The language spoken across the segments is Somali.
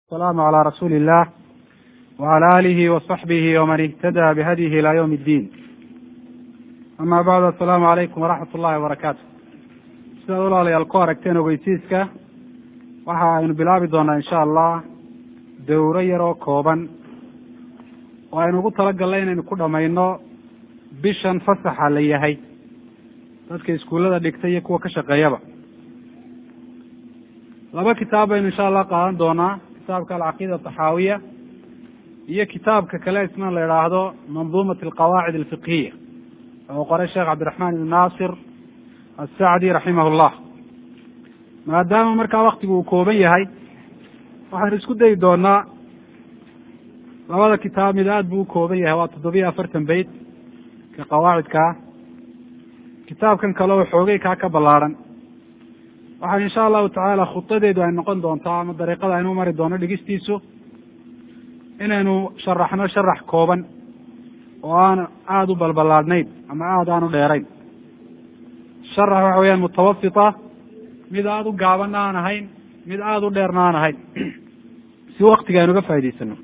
السلام على رسول الله وعلى آله وصحبه ومن اهتدى بهديه إلى يوم الدين أما بعد السلام عليكم ورحمة ullahi وbarakaatu sidaad walaalayaal ku aragteen ogeysiiska waxa aynu bilaabi doonaa insha allah dowro yar oo kooban oo aynu ugu talagalnay inaynu ku dhamayno bishan fasaxa la yahay dadka iskuullada dhigta iyo kuwa ka shaqeeyaba laba kitaab baynu insha allah qaadan doonaa kitaabka alcaqiida ataxaawiya iyo kitaabka kale isna la idhaahdo manduumat alqawaacid alfiqhiya oo qoray sheekh cabdiraxmaan ibn naasir assacdi raximah llah maadaama markaa waktigu uu kooban yahay waxaynu isku dayi doonaa labada kitaab mid aad buu u kooban yahay waa toddobiyo afartan beyt ka qawaacidkaa kitaabkan kale oo xoogay kaa ka ballaarhan waxaa insha allahu tacaala khutadeedu ay noqon doontaa ama dariiqada aynu mari doono dhigistiisu inaynu sharaxno sharax kooban oo aan aada u balballaadhnayn ama aada aan u dheerayn sharax waxa weeyaan mutawasita mid aada u gaabanna aan ahayn mid aada u dheerna aan ahayn si waktiga aynu uga faa'idaysano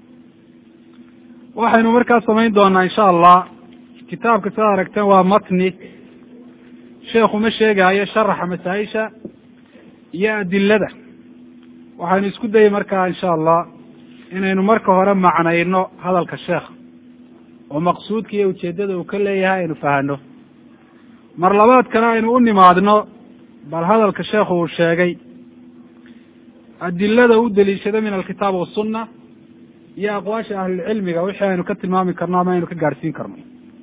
waxaynu markaa samayn doonaa insha allah kitaabka sidaad aragteen waa matni sheekhu ma sheegaayo sharaxa masaa-isha iyo adilada waxaynu isku dayey markaa insha allah inaynu marka hore macnayno hadalka sheekha oo maqsuudka iyo ujeeddada uu ka leeyahay aynu fahano mar labaadkana aynu u nimaadno bal hadalka sheekhu uu sheegay adilada u deliishada min alkitaab wasunna iyo aqwaasha ahlulcilmiga wixii aynu ka tilmaami karno ama aynu ka gaadhsiin karno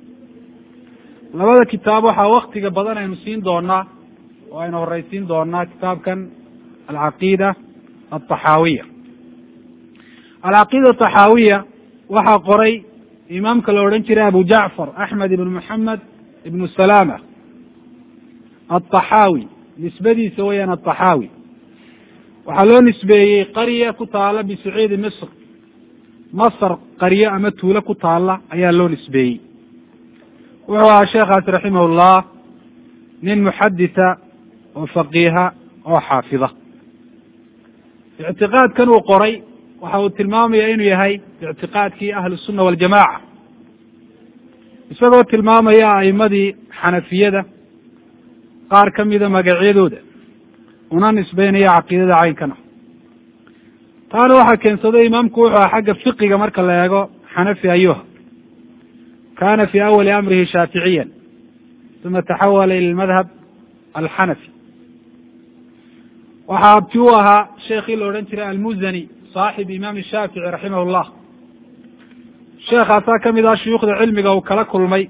labada kitaab waxaa waktiga badan aynu siin doonaa oo aynu horeysiin doonaa kitaabkan alcaqiida altaxaawiya alcaqiida ataxaawiya waxaa qoray imaamka la odhan jiray abu jacfar axmed ibn moxamed ibnu salama altaxaawi nisbadiisa weyaan altaxaawi waxaa loo nisbeeyey qarya ku taala bisuciidi misr masr qaryo ama tuulo ku taala ayaa loo nisbeeyey wuxuu ahaa sheekhaasi raximah llah nin muxaditha oo faqiiha oo xaafida ictiqaadkan uu qoray waxa uu tilmaamaya inuu yahay ictiqaadkii ahlu sunna waljamaca isagoo tilmaamaya a'imadii xanafiyada qaar ka mida magacyadooda una nisbeynaya caqiidada caynkana taana waxaa keensaday imaamku wuxuu aha xagga fiqiga marka la eego xanafi ayuha kana fi awali amrihi shaaficiya uma taxawala ila madhab alxanafi waxaa abti u ahaa sheekii la odhan jiray almuzani saaxib imaam shaafici raximah llah sheekaasaa kamid ah shuyuukhda cilmiga uu kala kulmay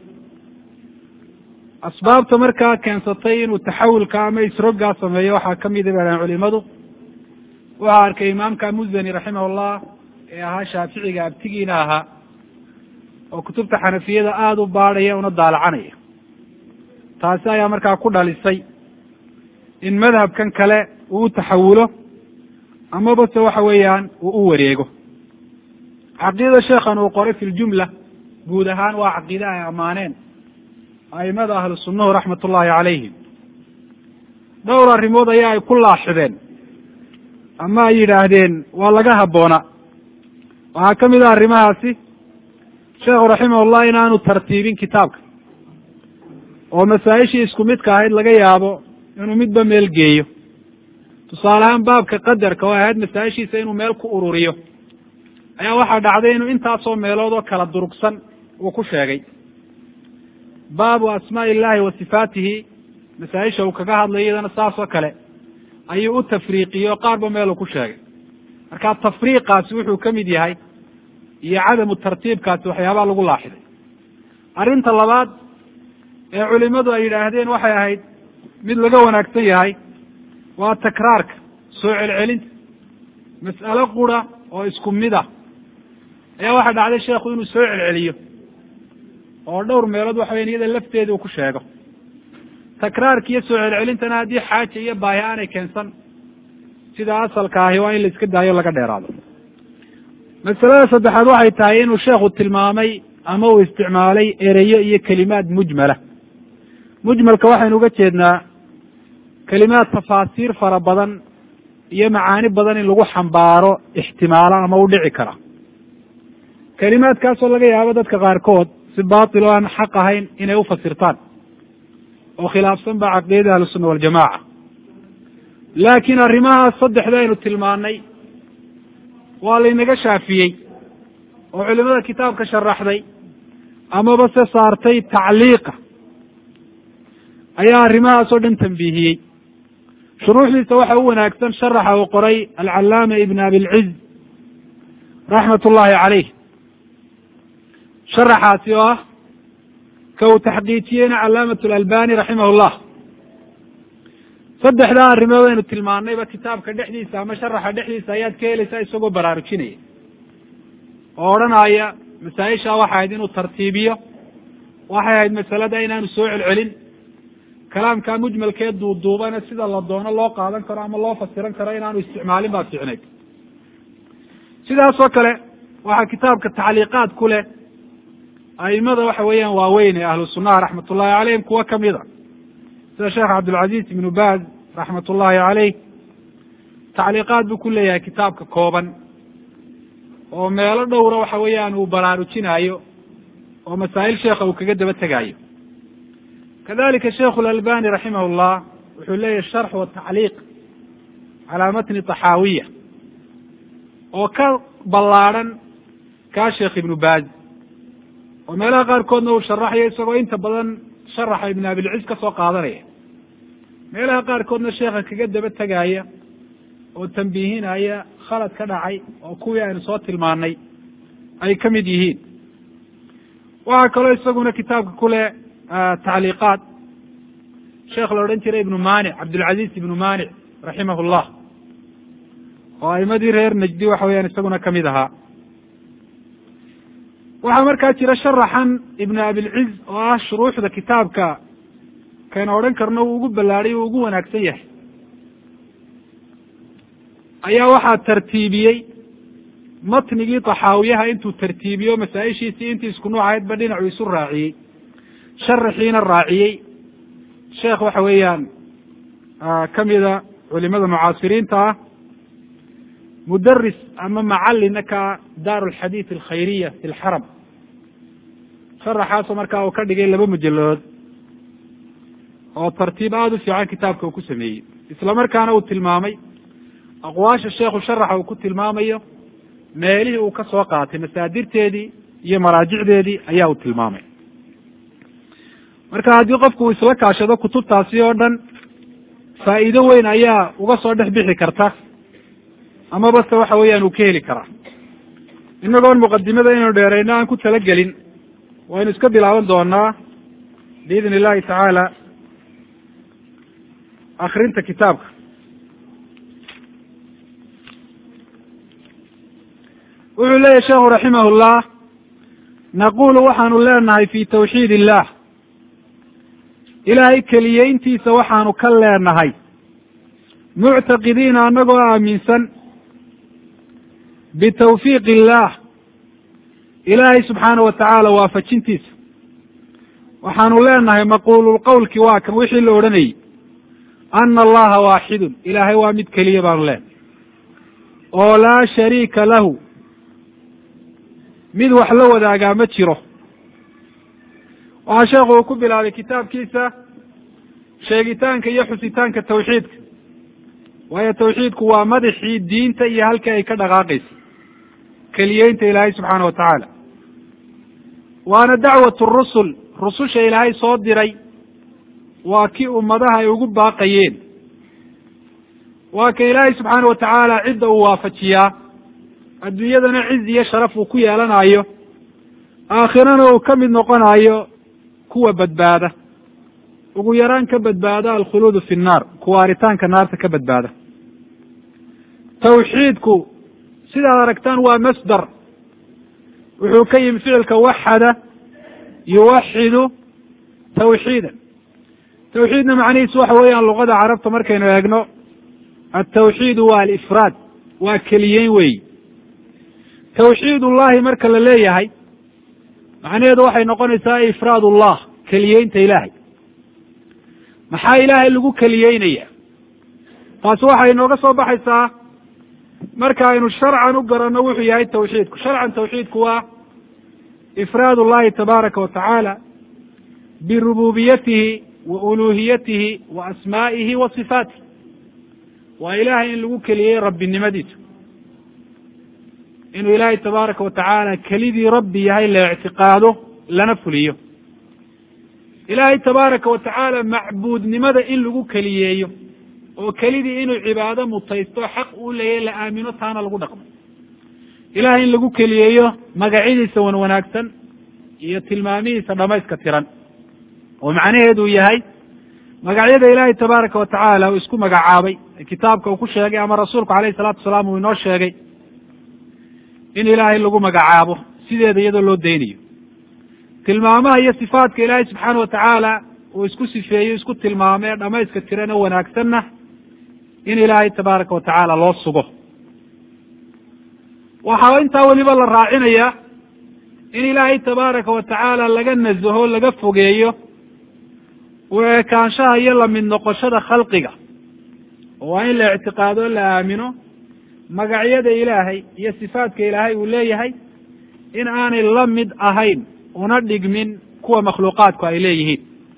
asbaabta markaa keensatay inuu taxawulka ama isrogaa sameeyo waxaa kamida bahan culimadu waxaa arkay imaamka muzani raximah llah ee ahaa shaaficiga abtigiina ahaa oo kutubta xanafiyada aada u baadhaya una daalacanaya taasi ayaa markaa ku dhalisay in madhabkan kale uu u taxawulo amaba se waxa weeyaan uu u wareego caqiidada sheekhan uu qoray fi ljumla guud ahaan waa caqiide ay ammaaneen a'imada ahlu sunnahu raxmat ullahi calayhim dhowr arrimood ayaa ay ku laaxideen ama ay yidhaahdeen waa laga habboona waxaa ka mid ah arrimahaasi sheekhu raximahullah inaanu tartiibin kitaabka oo masaa-ishii isku midka ahayd laga yaabo inuu midba meel geeyo tusaale ahaan baabka qadarka oo ahayd masaa-ishiisa inuu meel ku ururiyo ayaa waxaa dhacday inuu intaasoo meelood oo kala durugsan uu ku sheegay baabu asmaa'i illahi wa sifaatihi masaa-isha uu kaga hadlayo iyadana saas oo kale ayuu u tafriiqiyey oo qaarba meel uu ku sheegay marka tafriiqaasi wuxuu ka mid yahay iyo cadamu tartiibkaasi waxyaabaa lagu laaxiday arrinta labaad ee culimadu ay yidhaahdeen waxay ahayd mid laga wanaagsan yahay waa takraarka soo celcelinta mas'alo qura oo isku mid ah ayaa waxaa dhacday sheekhu inuu soo celceliyo oo dhowr meelood waxa weyan iyada lafteeda uu ku sheego takraarka iyo soo celcelintana haddii xaaja iyo baahi aanay keensan sida asalka ahi waa in la iska daayo laga dheeraado masalada saddexaad waxay tahay inuu sheekhu tilmaamay ama uu isticmaalay ereyo iyo kelimaad mujmala mujmalka waxaynu uga jeednaa kelimaad tafaasiir fara badan iyo macaani badan in lagu xambaaro ixtimaalo ama u dhici kara kelimaadkaasoo laga yaabo dadka qaarkood si baatil oo aan xaq ahayn inay ufasirtaan oo khilaafsan ba caqiidada ahlusunna waljamaca laakiin arrimahaas saddexda aynu tilmaanay waa laynaga shaafiyey oo culimada kitaabka sharaxday amaba se saartay tacliiqa ayaa arrimahaas oo dhan tambiihiyey shuruuxdiisa waxa u wanaagsan sharaxa uu qoray alcallaama ibn abilciz raxmat ullahi caleyh sharaxaasi oo ah ka uu taxqiijiyeyna calaamat alalbani raximah llah saddexdaa arrimood aynu tilmaanayba kitaabka dhexdiisa ama sharaxa dhexdiisa ayaad ka helaysaa isagoo baraarujinaya oo odhanaya masaa-isha waxay ahayd inuu tartiibiyo waxay ahayd masalada inaanu soo celcelin kalaamkaa mujmalkee duuduubana sida la doono loo qaadan karo ama loo fasiran karo inaanu isticmaalin baa fiicnayd sidaas oo kale waxaa kitaabka tacliiqaad ku leh aimada waxa weeyaan waaweyn ee ahlu sunnaha raxmat ullahi caleyhim kuwo kamida sida sheekh cabdilcaziz ibnu baz raxmat ullahi caleyh tacliiqaad buu ku leeyahay kitaabka kooban oo meelo dhowra waxa weeyaan uu baraarujinaayo oo masaa'il sheekha uu kaga daba tegaayo kadalika sheikhu lalbani raximah llah wuxuu leeyahy sharx watacliiq calaa matni taxaawiya oo ka ballaadhan kaa sheekh ibnu baz oo meelaha qaarkoodna uu sharaxayo isagoo inta badan sharaxa ibn abilciz ka soo qaadanaya meelaha qaarkoodna sheekha kaga daba tegaya oo tambiihinaya khalad ka dhacay oo kuwii aynu soo tilmaanay ay ka mid yihiin waxaa kaloo isaguna kitaabka ku leh tacliiqaad sheekh la odhan jiray ibnu manic cabdilcaziz ibnu manic raximah llah oo aimadii reer najdi waxa weyaan isaguna kamid ahaa waxaa markaa jira sharaxan ibnu abilciz oo ah shuruuxda kitaabka kaynu odhan karno uu ugu ballaadhay uu ugu wanaagsan yahay ayaa waxaa tartiibiyey matnigii taxaawiyaha intuu tartiibiyo masaa-ishiisii intii isku nuuc ahaydba dhinacuu isu raaciyey sharaxiina raaciyey sheekh waxa weeyaan kamida culimada mucaasiriinta ah mudaris ama macalina ka daar alxadiid alkhayriya fi lxaram sharaxaasoo markaa uu ka dhigay laba mujaladood oo tartiib aada u fiican kitaabka uu ku sameeyey isla markaana uu tilmaamay aqwaasha sheekhu sharaxa uu ku tilmaamayo meelihii uu ka soo qaatay masaadirteedii iyo maraajicdeedii ayaa uu tilmaamay marka haddii qofku uu isla kaashado kutubtaasi oo dhan faa'iido weyn ayaa uga soo dhex bixi karta amaba se waxa weeyaan uu ka heli karaa inagoon muqadimada inaynu dheerayno aan ku talagelin waynu iska bilaaban doonaa biidn illahi tacaala akrinta kitaabka wuxuu leeyahy sheekhu raximah llah naqulu waxaanu leenahay fi tawxiid illah ilaahay keliyeyntiisa waxaanu ka leenahay muctaqidiina annagoo aaminsan bitawfiiq illah ilaahay subxaana wa tacaala waafajintiisa waxaanu leenahay maquululqowlki waa kan wixii la odhanayey ana allaha waaxidun ilaahay waa mid keliya baanu leenahay oo laa shariika lahu mid wax la wadaagaa ma jiro waxaa sheekhu uu ku bilaabay kitaabkiisa sheegitaanka iyo xusitaanka tawxiidka waayo tawxiidku waa madaxii diinta iyo halkii ay ka dhaqaaqaysa keliyeynta ilaahay subxaana wa tacaala waana dacwatu rusul rususha ilaahay soo diray waa kii ummadaha ay ugu baaqayeen waa ka ilaahay subxaana wa tacaala cidda uu waafajiyaa adduunyadana ciz iyo sharaf uu ku yeelanayo aakhirana uu ka mid noqonayo kuwa badbaada ugu yaraan ka badbaada alkhuluudu fi nnaar kuwaaritaanka naarta ka badbaada tawxiidku sidaad aragtaan waa masdar wuxuu ka yimi ficilka waxada yuwaxidu tawxiidan tawxiidna macnihiisu waxa weeyaan luqada carabta markaynu eegno altawxiidu waa alifraad waa keliyeyn weyi tawxiid ullahi marka la leeyahay macnaheedu waxay noqonaysaa ifraad ullah keliyeynta ilaahay maxaa ilaahay lagu keliyeynaya taasi waxay inooga soo baxaysaa marka aynu sharcan u garanno wuxuu yahay tawxiidku sharcan tawxiidku waa ifraad ullahi tabaaraka wa tacaala birububiyatihi wa uluhiyatihi wa asmaa'ihi wa sifaatih waa ilahay in lagu keliyey rabbinimadiisa inuu ilaahay tabaaraka wa tacaala kelidii rabbi yahay la ictiqaado lana fuliyo ilaahay tabaaraka wa tacaala macbuudnimada in lagu keliyeeyo oo kelidii inuu cibaado mutaysto xaq uu leeyahy la aamino taana lagu dhaqmo ilahay in lagu keliyeeyo magacyadiisa wan wanaagsan iyo tilmaamihiisa dhamayska tiran oo macnaheedu yahay magacyada ilaahay tabaaraka wa tacaala uu isku magacaabay kitaabka uu ku sheegay ama rasuulku alayhi salatu wasalaam uu inoo sheegay in ilaahay lagu magacaabo sideeda iyadoo loo daynayo tilmaamaha iyo sifaatka ilaahay subxaana wa tacaala uu isku sifeeyo isku tilmaamo ee dhamayska tiran oo wanaagsanna in ilaahay tabaaraka wa tacaala loo sugo waxaa intaa weliba la raacinayaa in ilaahay tabaaraka wa tacaala laga nasaho laga fogeeyo u ekaanshaha iyo lamid noqoshada khalqiga oo waa in la ictiqaado la aamino magacyada ilaahay iyo sifaatka ilaahay uu leeyahay in aanay la mid ahayn una dhigmin kuwa makhluuqaadku ay leeyihiin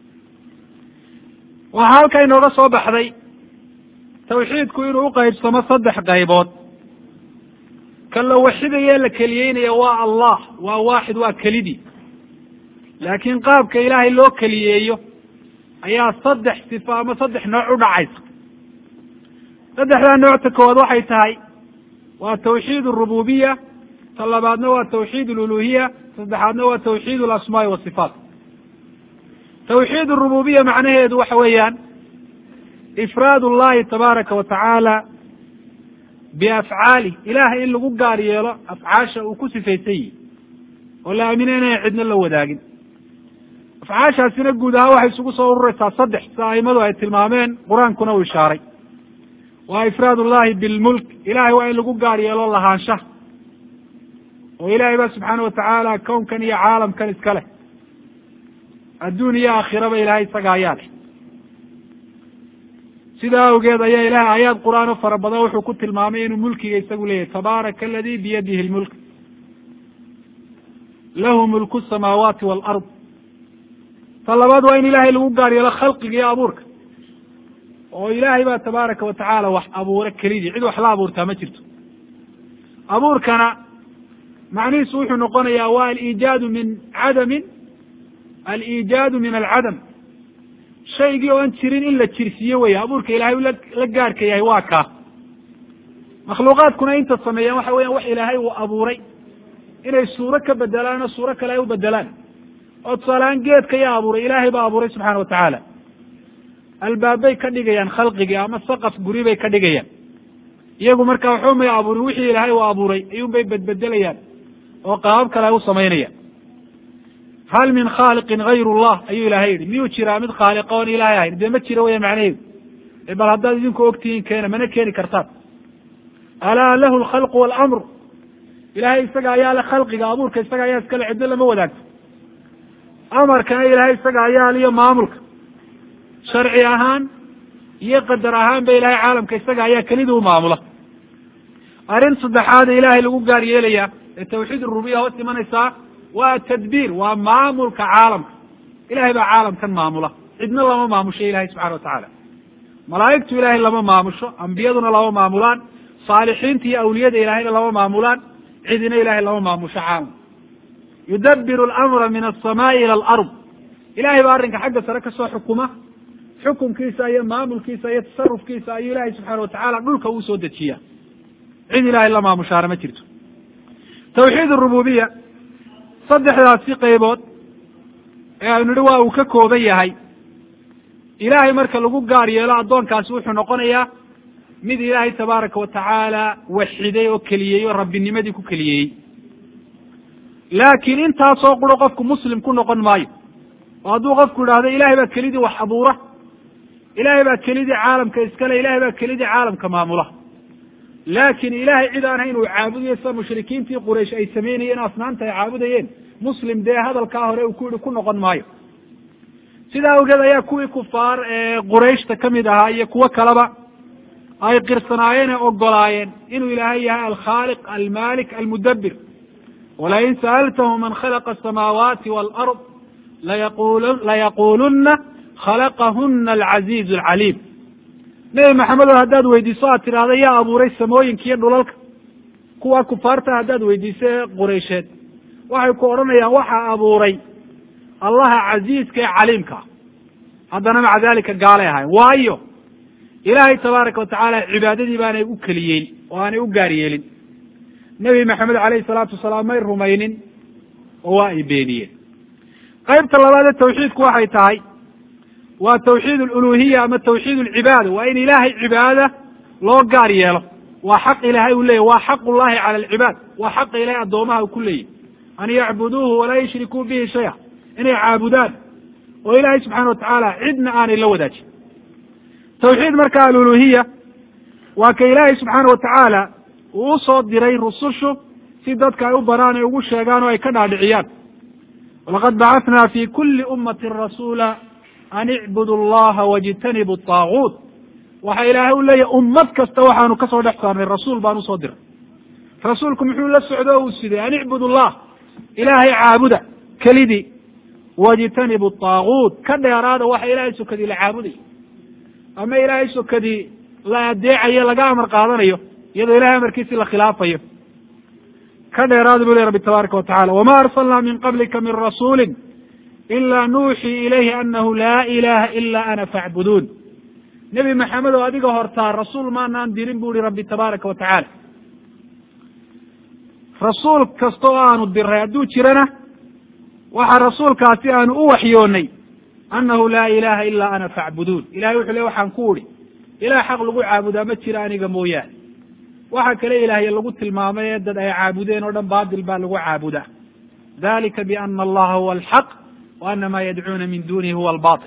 waxaa halkaa inooga soo baxday tawxiidku inuu uqaybsamo saddex qaybood ka la waxidaye la keliyeynaya waa allah waa waaxid waa kelidii laakiin qaabka ilaahay loo keliyeeyo ayaa saddex sifo ama saddex nooc u dhacaysa saddexdaa noocta koowaad waxay tahay waa tawxiid arububiya ta labaadna waa tawxiid aluluhiya saddexaadna waa tawxiid alasmaai wasifaat tawxiid arububiya macnaheedu waxa weeyaan ifraad ullahi tabaaraka wa tacaala biafcaalih ilahay in lagu gaar yeelo afcaasha uu ku sifaysan yihi oo la aamina inaan cidno la wadaagin afcaashaasina guud ahaan waxay isugu soo ururaysaa saddex sida aimadu ay tilmaameen qur-aankuna uu ishaaray waa ifraad ullahi bilmulk ilahay waa in lagu gaar yeelo lahaanshaha oo ilahay ba subxaana wa tacaala kownkan iyo caalamkan iska leh adduun iyo aakhiraba ilahay isaga ayaa leh sidaa awgeed ayaa ilahay aayaad qur-aan o fara badan wuxuu ku tilmaamay inuu mulkiga isagu leeyahy tabaaraka aladi biyadihi lmulk lahu mulku samaawaati waalard ta labaad waa in ilahay lagu gaar yeelo khalqiga iyo abuurka oo ilaahay baa tabaaraka wa tacaala wax abuura kelidii cid wax la abuurtaa ma jirto abuurkana macnihiisu wuxuu noqonayaa waa aliijaadu min cadamin aliijaadu min alcadam shaygii oo an jirin in la jirsiiyo weya abuurka ilahay la gaarhka yahay waa kaa makhluuqaadkuna inta sameeyaan waxa weyan wax ilaahay uu abuuray inay suuro ka bedelaan oo suuro kale ay u bedelaan oo tusaalehaan geedka yaa abuuray ilaahay baa abuuray subxaana wa tacaala albaabbay ka dhigayaan khalqigii ama saqaf guri bay ka dhigayaan iyagu markaa waxba may abuurin wixii ilaahay uu abuuray ayuun bay bedbedelayaan oo qaabab kale ay u samaynayaan hal min khaaliqin hayr llah ayuu ilahay yihi miyuu jiraa mid khaaliqa oon ilahay ahayn dee ma jiro weya macnaheedu bal haddaad idinku ogtihiin keena mana keeni kartaan alaa lahu alkhalqu waalamru ilahay isaga ayaa le khalqiga abuurka isaga ayaa iskale ciddo lama wadaagto amarkana ilahay isaga ayaa liyo maamulka sharci ahaan iyo qadar ahaan ba ilahay caalamka isaga ayaa kelida u maamula arrin saddexaada ilaahay lagu gaar yeelaya ee tawxiid rububiya hoos imanaysaa waa tadbiir waa maamulka caalamka ilahay baa caalamkan maamula cidna lama maamusho ilahay subxana wa tacaala malaa'igtu ilahay lama maamusho ambiyaduna lama maamulaan saalixiinta iyo awliyada ilahayna lama maamulaan cidina ilahay lama maamusho caalam yudabiru alamra min alsamaai ila alard ilahay baa arrinka xagga sare kasoo xukuma xukunkiisa iyo maamulkiisa iyo tasarufkiisa ayuu ilahay subxaana wa tacaala dhulka uu soo dejiya cid ilahay la maamushaana ma jirto tawxiid arububiya saddexdaasi qaybood ee aynu nihi waa uu ka kooban yahay ilaahay marka lagu gaar yeelo addoonkaasi wuxuu noqonayaa mid ilaahay tabaaraka wa tacaala waxiday oo keliyey oo rabbinimadii ku keliyeeyey laakiin intaasoo quro qofku muslim ku noqon maayo oo hadduu qofku idhaahdo ilahay baa kelidii wax abuura ilahay baa kelidii caalamka iskale ilahay baa kelidii caalamka maamula laakiin ilahay cid aan hayn uu caabudayo sida mushrikiintii quraysh ay samaynayeen asnaanta ay caabudayeen muslim dee hadalkaa hore uu ku yihi ku noqon maayo sidaa awgeed ayaa kuwii kufaar ee qurayshta kamid ahaa iyo kuwo kaleba ay qirsanaayeen ee ogolaayeen inuu ilaahay yahay alkhaaliq almalik almudabbir walain sa'altahum man khalaqa asamaawaati waalard layaqul layaquluna khalaqahuna alcaziizu alcaliim nebi maxamedow haddaad weydiiso aad tidhaahda yaa abuuray samooyinka iyo dhulalka kuwa kufaarta haddaad weydiiso ee qureysheed waxay ku odhanayaan waxaa abuuray allaha casiiska ee caliimka ah haddana maca dalika gaalay ahayn waayo ilaahay tabaaraka watacaala cibaadadii baanay u keliyeyn oo aanay u gaar yeelin nebi maxamed alayhi salaatu wasalaam may rumaynin oo waa ay beeniyeen qaybta labaad ee tawxiidku waxay tahay waa tawxiid aluluhiya ama tawxiid alcibaada waa in ilaahay cibaadada loo gaar yeelo waa xaq ilaahay uu leeyahy waa xaq ullahi cala alcibaad waa xaqa ilahay addoomaha uu ku leeyahy an yacbuduuhu walaa yushrikuu bihi shaya inay caabudaan oo ilaahay subxaana watacaala cidna aanay la wadaajin tawxiid marka aluluhiya waa ka ilaahay subxaana watacaala uu usoo diray rusushu si dadka ay u banaan ay ugu sheegaan oo ay ka dhaadhiciyaan walaqad bacathnaa fi kuli ummatin rasuula an icbudu allaha wajtanibu taaguut waxa ilaahay u leeyahy ummad kasta waxaanu kasoo dhex saarnay rasuul baan usoo diray rasuulku muxuu la socdo o uu siday an icbudu llah ilaahay caabuda kelidii wajtanibu taaguut ka dheeraada waxa ilaahay sokadii la caabudayo ama ilaahay sokadii la adeecayo laga amar qaadanayo iyadoo ilahay amarkiisi la khilaafayo ka dheeraada bu ley rabbi tabaaraka watacala wama arsalnaa min qablika min rasuuli ila nuuxii ilayhi anahu laa ilaha ila ana facbuduun nebi maxamed oo adiga hortaa rasuul maanaan dirin bu ihi rabbi tabaaraka wa tacaala rasuul kasta oo aanu diray hadduu jirana waxa rasuulkaasi aanu u waxyoonay annahu laa ilaha ila ana facbuduun ilahay wuxuu le waxaan ku udhi ilaah xaq lagu caabudaa ma jira aniga mooyaane waxa kale ilaahye lagu tilmaamay ee dad ay caabudeen oo dhan baatil baa lagu caabudaa dalika biana allaha huwa alxaq wa ana ma yadcuuna min dunihi huwa albatil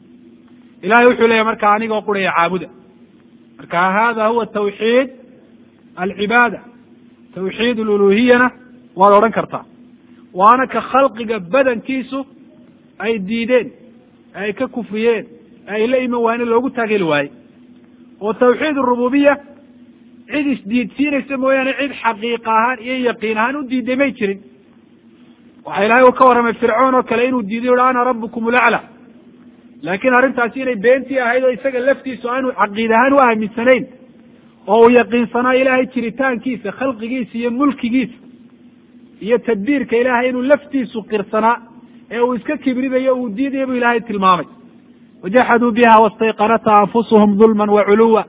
ilahay wuxuu leeyahy marka anigoo quraya caabuda marka hada huwa tawxiid alcibaada tawxiid aluluhiyana waad odhan kartaa waana ka khalqiga badankiisu ay diideen ay ka kufriyeen ay la iman waayeen loogu taageli waaye oo tawxiid arububiya cid isdiidsiinaysa mooyaane cid xaqiiqa ahaan iyo yaqiin ahaan u diiday may jirin waxa ilahay uu ka warramay fircoon oo kale inuu diiday uhi ana rabukum ulacla laakiin arrintaasi inay beentii ahayd oo isaga laftiisu aanu caqiid ahaan u aaminsanayn oo uu yaqiinsanaa ilaahay jiritaankiisa khalqigiisa iyo mulkigiisa iyo tadbiirka ilaahay inuu laftiisu qirsanaa ee uu iska kibrinayo uu diidaya bu ilaahay tilmaamay wajaxaduu biha wastayqanatha anfusuhum dulman wa culuwa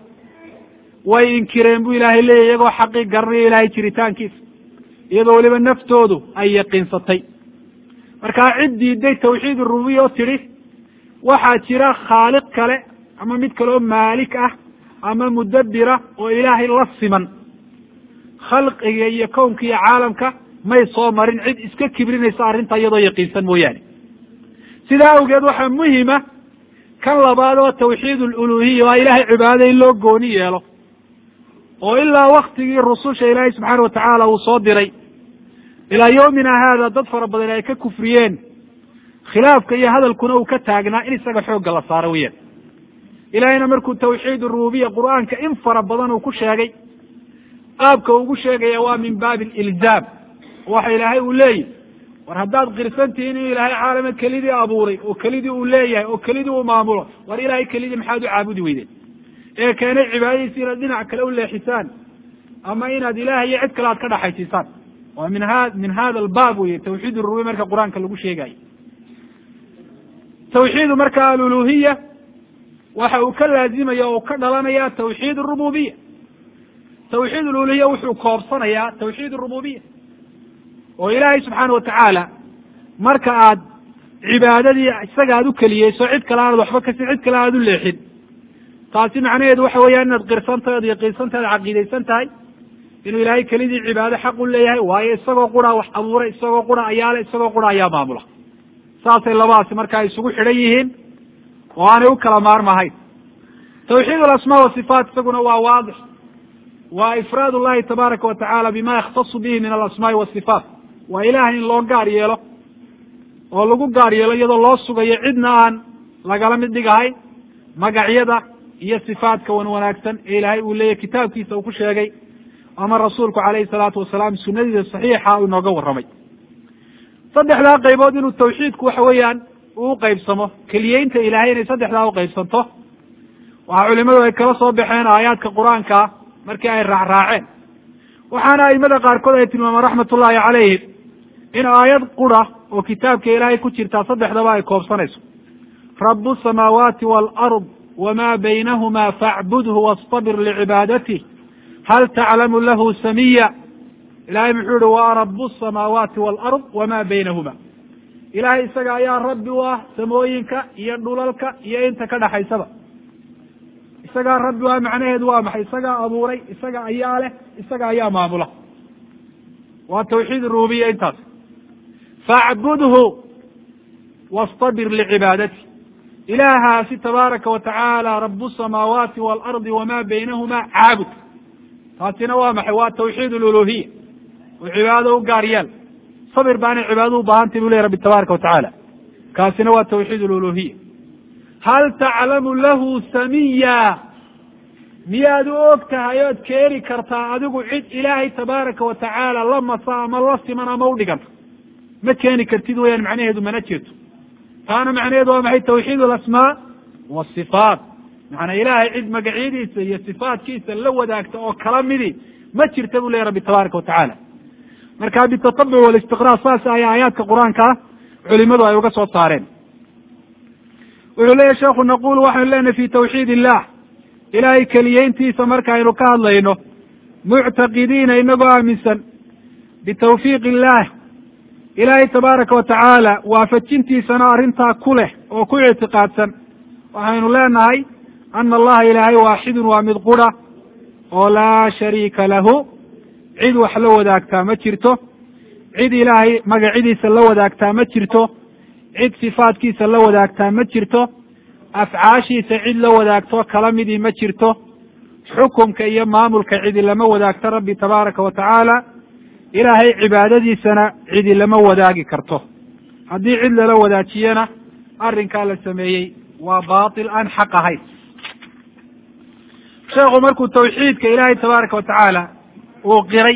way inkireen bu ilaahay leeyahy iyagoo xaqii garanayo ilaahay jiritaankiisa iyadoo weliba naftoodu ay yaqiinsatay markaa cid diiday tawxiid rububiya oo tidhi waxaa jira khaaliq kale ama mid kale oo maalik ah ama mudabbira oo ilaahay la siman khalqiga iyo kownka iyo caalamka may soo marin cid iska kibrinaysa arrinta iyadoo yaqiinsan mooyaane sidaa awgeed waxaa muhima kan labaad oo tawxiid aluluhiya waa ilahay cibaadada in loo gooni yeelo oo ilaa waktigii rususha ilaahay subxaana watacaala uu soo diray ilaa yawmina haada dad fara badan ay ka kufriyeen khilaafka iyo hadalkuna uu ka taagnaa in isaga xoogga la saaro weyaan ilahayna markuu tawxiid rububiya qur'aanka in fara badan uu ku sheegay qaabka ugu sheegaya waa min baabi alilzaam waxa ilaahay uu leeyahy war haddaad qirsantihiin inuu ilaahay caalama kelidii abuuray oo kelidii uu leeyahay oo kelidii uu maamulo war ilaahay kelidii maxaad u caabudi weydeen ee keenay cibaadadiisi inaad dhinac kale u leexisaan ama inaad ilaah iyo cid kale aad ka dhaxaysiisaan waa min ha min hada albaab weye tawxiid rububiya marka qur-aanka lagu sheegayo tawxiidu marka aluluhiya waxa uu ka laazimaya oo ka dhalanaya tawxiid arububiya tawxiid aluluhiya wuxuu koobsanayaa tawxiid arububiya oo ilaahay subxaana watacaala marka aad cibaadadii isaga aad u keliyeyso cid kale aanad waxba kasin cid kale aanad u leexin taasi macnaheedu waxa weeyaan inaad qirsantahay oad yaqiinsantahay ad caqiidaysan tahay inuu ilaahay kelidii cibaado xaq u leeyahay waayo isagoo qura wax abuuray isagoo qura ayaale isagoo qura ayaa maamula saasay labadaasi markaa isugu xidhan yihiin oo aanay u kala maarmahayn tawxiid alasmaa wasifaat isaguna waa waadix waa ifraad llahi tabaaraka wa tacala bima yakhtasu bihi min alasmaai wasifaat waa ilahay in loo gaar yeelo oo lagu gaar yeelo iyadoo loo sugayo cidna aan lagala mid dhigahayn magacyada iyo sifaadka wan wanaagsan ee ilaahay uu leeyahy kitaabkiisa uu ku sheegay ama rasuulku calayhi salaatu wasalaam sunadiisa saxiixa uu inooga warramay saddexdaa qaybood inuu tawxiidku waxa weeyaan uu uqaybsamo keliyeynta ilaahay inay saddexdaa uqaybsanto waxaa culimadu ay kala soo baxeen aayaadka qur-aankaa markii ay raacraaceen waxaana aimada qaarkood ay tilmaamaan raxmatullaahi calayhim in aayad qura oo kitaabka ilaahay ku jirtaa saddexdaba ay koobsanayso rabu samaawaati waalard wamaa baynahuma facbudhu wastabir licibaadati hal taclamu lahu samiya ilahay muxuu yihi waa rabu samaawaati waalard wamaa baynahuma ilahay isaga ayaa rabbi u ah samooyinka iyo dhulalka iyo inta ka dhaxaysaba isagaa rabbi u ah macnaheedu waa maxay isagaa abuuray isaga ayaa leh isaga ayaa maamula waa tawxiid rububiya intaas facbudhu wastabir licibaadati ilaahaasi tabaaraka wa tacaala rabu samaawaati waalardi wamaa baynahuma caabud taasina waa maxay waa tawxiid luluhiya oo cibaadada u gaar yeel sabir baanay cibaadada u baahantay bu ley rabbi tabaaraka wa tacaala kaasina waa tawxiid luluhiya hal taclamu lahu samiya miyaad u og tahay ood keeni kartaa adigu cid ilaahay tabaaraka wa tacaala la masa ama la siman ama u dhiganta ma keeni kartid weyaan macnaheedu mana jirto taana macnaheedu waa maxay tawxiid alasmaa wasifaat macnaa ilaahay cid magacyadiisa iyo sifaatkiisa la wadaagta oo kala midi ma jirta bu lehy rabbi tabaaraka wa tacaala marka bitatabuc walistiqraa saas ayaa aayaadka qur-aankaa culimadu ay uga soo saareen wuxuu leeyahy sheekhu naqulu waxaynu leenahay fi tawxiid illah ilaahay keliyeyntiisa markaaynu ka hadlayno muctaqidiina inagoo aaminsan bitawfiiq illah ilaahay tabaaraka wa tacaala waafajintiisana arrintaa ku leh oo ku ictiqaadsan waxaynu leenahay ana allaha ilaahay waaxidun waa mid qura oo laa shariika lahu cid wax la wadaagtaa ma jirto cid ilaahay magacyadiisa la wadaagtaa ma jirto cid sifaadkiisa la wadaagtaa ma jirto afcaashiisa cid la wadaagto kala midii ma jirto xukumka iyo maamulka cidi lama wadaagto rabbi tabaaraka wa tacaala ilaahay cibaadadiisana cidi lama wadaagi karto haddii cid lala wadaajiyana arrinkaa la sameeyey waa baatil aan xaq ahayn sheekhu markuu tawxiidka ilaahay tabaaraka wa tacaala uu qiray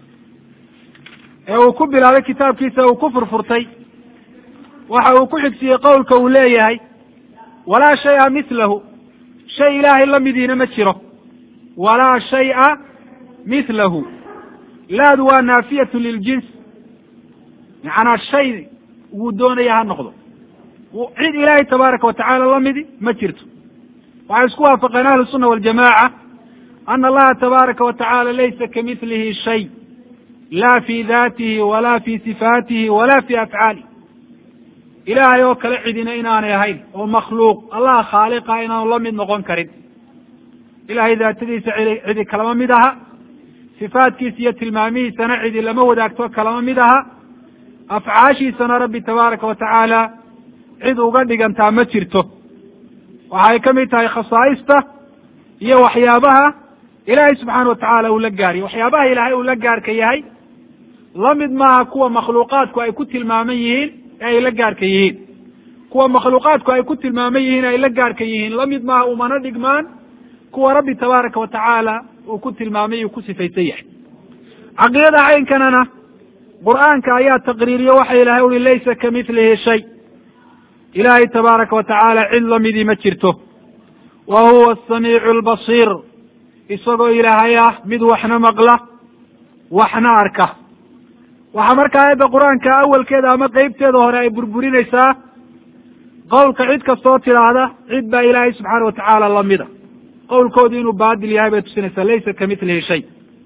ee uu ku bilaabay kitaabkiisa uu ku furfurtay waxa uu ku xigsiiyey qowlka uu leeyahay walaa shaya mithlahu shay ilaahay la midiina ma jiro walaa shay'a mithlahu laadu waa naafiyatu liljins macnaa shay wuu doonaya ha noqdo cid ilaahay tabaaraka wa tacaala la midi ma jirto waxay isku waafaqeen ahlu sunna waljamaca ana allaha tabaaraka wa tacaala laysa kamithlihi shay la fi datihi wala fi sifaatihi wala fi afcaalihi ilaahay oo kale cidina inaanay ahayn oo makhluuq allaha khaaliqa inaanu la mid noqon karin ilahay daatadiisa cidi cidi kalama mid aha sifaadkiisa iyo tilmaamihiisana cidi lama wadaagto kalama mid aha afcaashiisana rabbi tabaaraka wa tacaala cid uga dhigantaa ma jirto waxay ka mid tahay khasaa'ista iyo waxyaabaha ilaahay subxaana wa tacaala uu la gaariyo waxyaabaha ilaahay uu la gaarka yahay la mid maaha kuwa makhluuqaadku ay ku tilmaaman yihiin ee ay la gaarka yihiin kuwa makhluuqaadku ay ku tilmaaman yihiin ay la gaarka yihiin la mid maaha umana dhigmaan kuwa rabbi tabaaraka wa tacaala uu ku tilmaamay uu ku sifaysan yahay caqiidada caynkanana qur'aanka ayaa taqriiriyo waxa ilahay uri laysa kamithlihi shay ilaahay tabaaraka wa tacaala cid lamidii ma jirto wa huwa asamiicu albasiir isagoo ilaahay ah mid waxna maqla waxna arka waxaa markaa aayadda qur-aanka awalkeeda ama qeybteeda hore ay burburinaysaa qowlka cid kastoo tidhaahda cid baa ilaahay subxaana wa tacaala lamida qowlkoodu inuu baadil yahay bay tusinaysaa laysa kamithlihi shay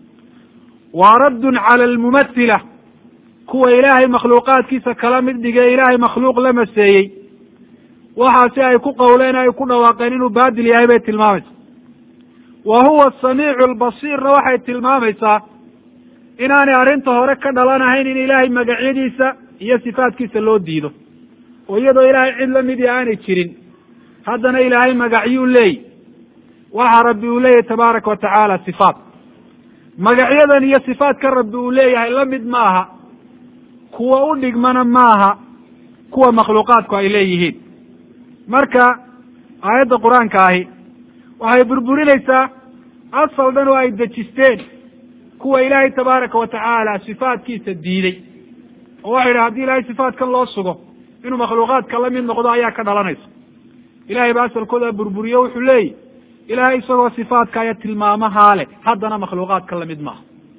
waa raddun cala almumathila kuwa ilaahay makhluuqaadkiisa kala mid dhigay ilaahay makhluuq la maseeyey waxaasi ay ku qowleen ay ku dhawaaqeen inuu baadil yahay bay tilmaamaysaa wa huwa asamiicu albasiirna waxay tilmaamaysaa inaanay arrinta hore ka dhalanahayn in ilaahay magacyadiisa iyo sifaatkiisa loo diido oo iyadoo ilaahay cid lamidii aanay jirin haddana ilaahay magacyuu leey waxa rabbi uu leeyahay tabaaraka wa tacaala sifaat magacyadan iyo sifaadka rabbi uu leeyahay la mid maaha kuwa u dhigmana maaha kuwa makhluuqaadku ay leeyihiin marka aayadda qur-aanka ahi waxay burburinaysaa asal dhan oo ay dejisteen kuwa ilaahay tabaaraka wa tacaala sifaatkiisa diiday oo waxay yidhaha hadii ilaahay sifaatkan loo sugo inuu makhluuqaadka la mid noqdo ayaa ka dhalanaysa ilahay ba asalkooda burburiyo wuxuu leeyahy ilaahay isagoo sifaatka iyo tilmaamahaa leh haddana makhluuqaadka lamid maaha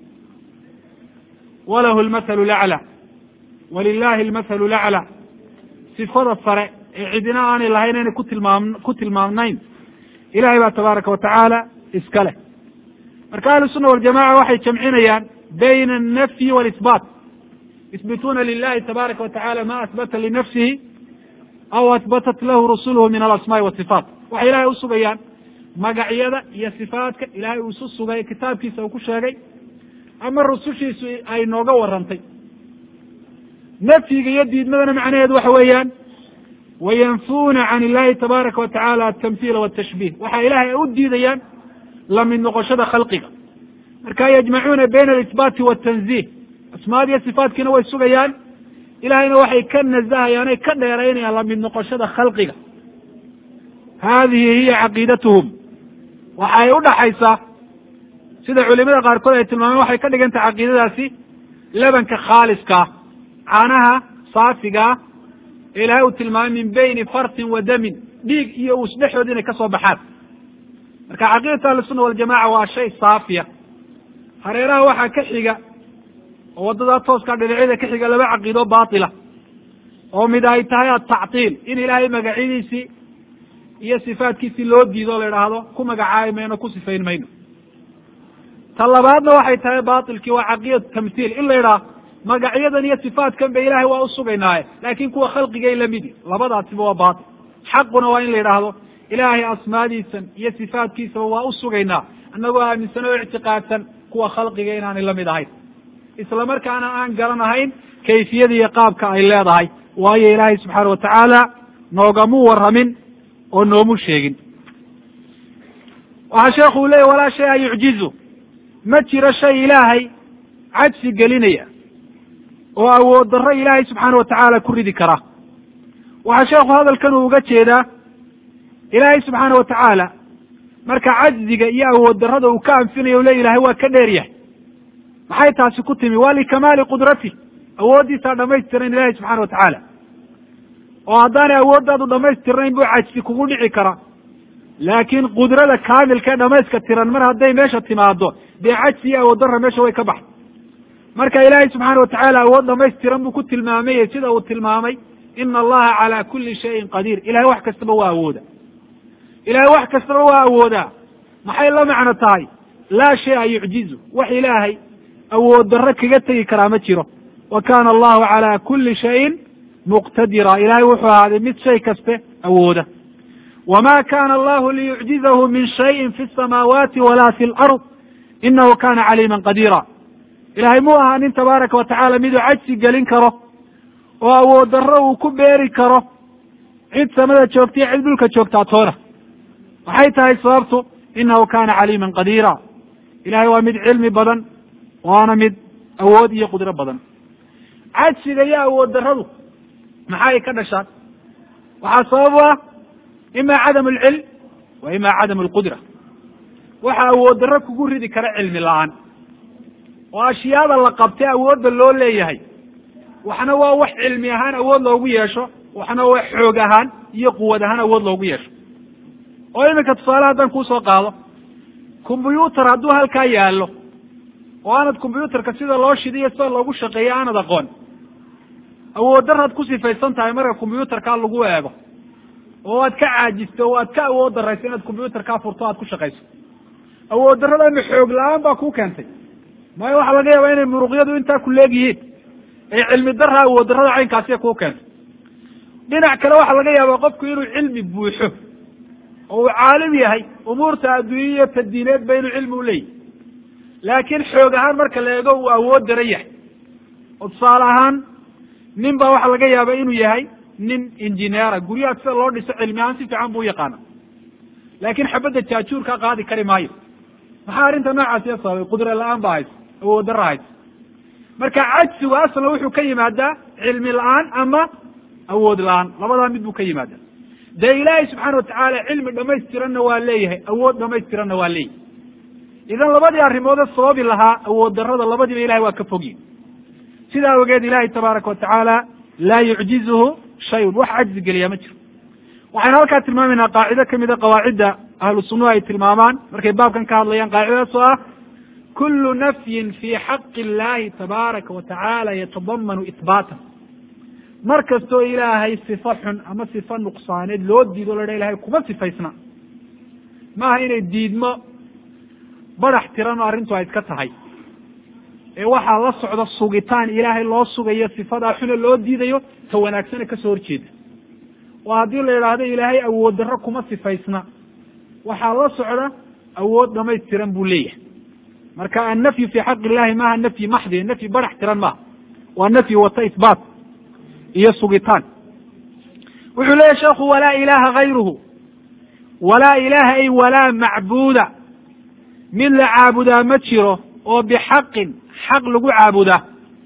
walahu lmathalu lacla walilahi almathalu lacla sifada sare ee cidina aanay lahayn inay kutilmaam ku tilmaamnayn ilahay baa tabaaraka wa tacaala iska leh marka ahlu sunna waljamaca waxay jamcinayaan bayna alnafyi walisbaat yusbituuna lilahi tabaaraka wa tacala ma asbata linafsihi aw asbatat lahu rusuluhu min alasmaai wasifaat waxay ilahay usugayaan magacyada iyo sifaatka ilahay uu isu sugay kitaabkiisa uu ku sheegay ama rusushiisu ay nooga warantay nafyiga iyo diidmadana macnaheedu waxa weeyaan wayanfuuna can illahi tabaaraka wa tacala altamhiila waltashbih waxa ilahay ay u diidayaan lamid noqoshada khalqiga marka yajmacuuna bayna alisbaati waltanzih asmaad iyo sifaatkiina way sugayaan ilahayna waxay ka nazahayaan ay ka dheeraynayaan lamid noqoshada khalqiga hadihi hiya caqiidatuhum waxay udhaxaysaa sida culimada qaarkood ay tilmaameen waxay ka dhigan tahay caqiidadaasi lebanka khaaliskaa caanaha saafigaa ee ilahay uu tilmaamay min bayni fartin wa damin dhiig iyo uus dhexood inay ka soo baxaan marka caqiidatu ahlisunna waljamaca waa shay saafiya hareeraha waxaa ka xiga oo waddadaa tooskaa dhinacyada ka xiga laba caqiido baatila oo mid ay tahay atactiil in ilaahay magacyadiisii iyo sifaatkiisii loo diido o la idhaahdo ku magacaabi mayno ku sifayn mayno ta labaadna waxay tahay batilkii waa caqiidatu tamhiil in la idhaah magacyadan iyo sifaatkan ba ilahay waa usugaynaaye laakin kuwa khalqigay lamidi labadaasiba waa batil xaquna waa in la yidhaahdo ilaahay asmaadiisan iyo sifaatkiisaba waa usugaynaa annagoo aaminsan oo ictiqaadsan kuwa khalqiga inaanay lamid ahayn isla markaana aan garanahayn kayfiyada iyo qaabka ay leedahay waayo ilaahay subxaana wa tacaala noogamu warramin oo noomu sheegin waxaa sheekhu uu leeyay walaa shay a yucjizu ma jiro shay ilaahay cajsi gelinaya oo awood darro ilaahay subxaana wa tacaala ku ridi kara waxaa sheekhu hadalkan uu uga jeedaa ilaahay subxaana wa tacaala marka cajziga iyo awood darrada uu ka anfinayo le ilahay waa ka dheer yahay maxay taasi ku timi waa likamaali qudrati awooddiisaa dhamaystiran ilahay subxana wa tacaala oo haddaanay awooddaadu dhamaystirnayn buu cajsi kugu dhici karaa laakiin qudrada kaamilka ee dhamayska tiran mar hadday meesha timaado dee cajsi iyo awood darra meesha way ka baxay marka ilaahay subxaana wa tacaala awood dhamaystiran buu ku tilmaamay sida uu tilmaamay ina allaha calaa kulli shayin qadiir ilahay wax kastaba waa awooda ilahay wax kastaba waa awoodaa maxay la macno tahay laa shaya yucjizu wax ilaahay awood darro kaga tegi karaa ma jiro wa kana allahu calaa kulli shayin muqtadira ilahay wuxuu ahaaday mid shay kaste awooda wma kana allahu liyucjizahu min shayin fi samaawaati wala fi lard inahu kana caliima qadiira ilahay mu aha nin tabaaraka wa tacala miduu cajsi gelin karo oo awood darro uu ku beeri karo cid samada joogta iyo cid dhulka joogtaa toona waxay tahay sababtu inahu kana caliima qadiira ilahay waa mid cilmi badan waana mid awood iyo qudro badan cajsiga iyo awood darradu maxay ka dhashaan waxaa sabab u ah ima cadam alcilm wa ima cadam alqudra waxa awood darro kugu ridi kara cilmi la-aan oo ashyaada la qabtay awoodda loo leeyahay waxna waa wax cilmi ahaan awood loogu yeesho waxna waa xoog ahaan iyo quwad ahaan awood loogu yeesho oo iminka tusaale haddaan kuusoo qaado combyuutar hadduu halkaa yaallo oo aanad combyuutarka sida loo shidiyo sida loogu shaqeeyo aanad aqoon awood daraad ku sifaysan tahay marka combyuutarkaa lagu eego oo aad ka caajisto oo aad ka awood darayso inaad combyuutarkaa furto o aad ku shaqayso awood darradana xoog la-aan baa kuu keentay maayo waxaa laga yaabaa inay muruqyadu intaa ku leeg yihiin ee cilmi darra awood darrada caynkaasiya kuu keentay dhinac kale waxaa laga yaabaa qofku inuu cilmi buuxo oo uu caalim yahay umuurta adduunya iyo tadiineedba inuu cilmi u leeyahy laakiin xoog ahaan marka la eego uu awood daran yahay oo tusaale ahaan nin baa waxaa laga yaaba inuu yahay nin injineera guryaha sida loo dhiso cilmi ahaan si fiican buu uyaqaana laakiin xabadda jaajuurka qaadi kari maayo maxaa arrinta noocaasiya sababay qudra la-aan ba haysa awood darra haysa marka cajsigu aslan wuxuu ka yimaadaa cilmi la-aan ama awood la-aan labadaa mid buu ka yimaadaa dee ilaahay subxaana watacaala cilmi dhamaystiranna waa leeyahay awood dhamaystiranna waa leeyahay idan labadii arrimoode sababi lahaa awood darrada labadiiba ilahay waa ka fogyin sidaa awgeed ilahay tabaaraka watacaala laa yucjizuhu shayun wax cajzi geliyaa ma jiro waxaynu halkaa tilmaamaynaa qaacido kamida qawaacidda ahlu sunnuhu ay tilmaamaan markay baabkan ka hadlayaan qaacidadaas oo ah kulu nafyin fi xaqi illahi tabaaraka wa tacaala yatadamanu ihbaatan mar kastoo ilaahay sifo xun ama sifo nuqsaaneed loo diido la dha ilahay kuma sifaysna maaha inay diidmo badax tiran oo arrintu ay iska tahay ee waxaa la socda sugitaan ilaahay loo sugayo sifadaa xune loo diidayo ta wanaagsane kasoo horjeeda oo haddii la yidhaahdo ilaahay awood darro kuma sifaysna waxaa la socda awood dhamaystiran buu leeyahay marka annafyu fi xaqi illahi maaha nafyi maxdi nafyi badax tiran maaha waa nafyi wata isbaat iyo sugitaan wuxuu leeyahy sheekhu walaa ilaha gayruhu walaa ilaha ay walaa macbuuda mid la caabudaa ma jiro oo bixaqin xaq lagu caabudaa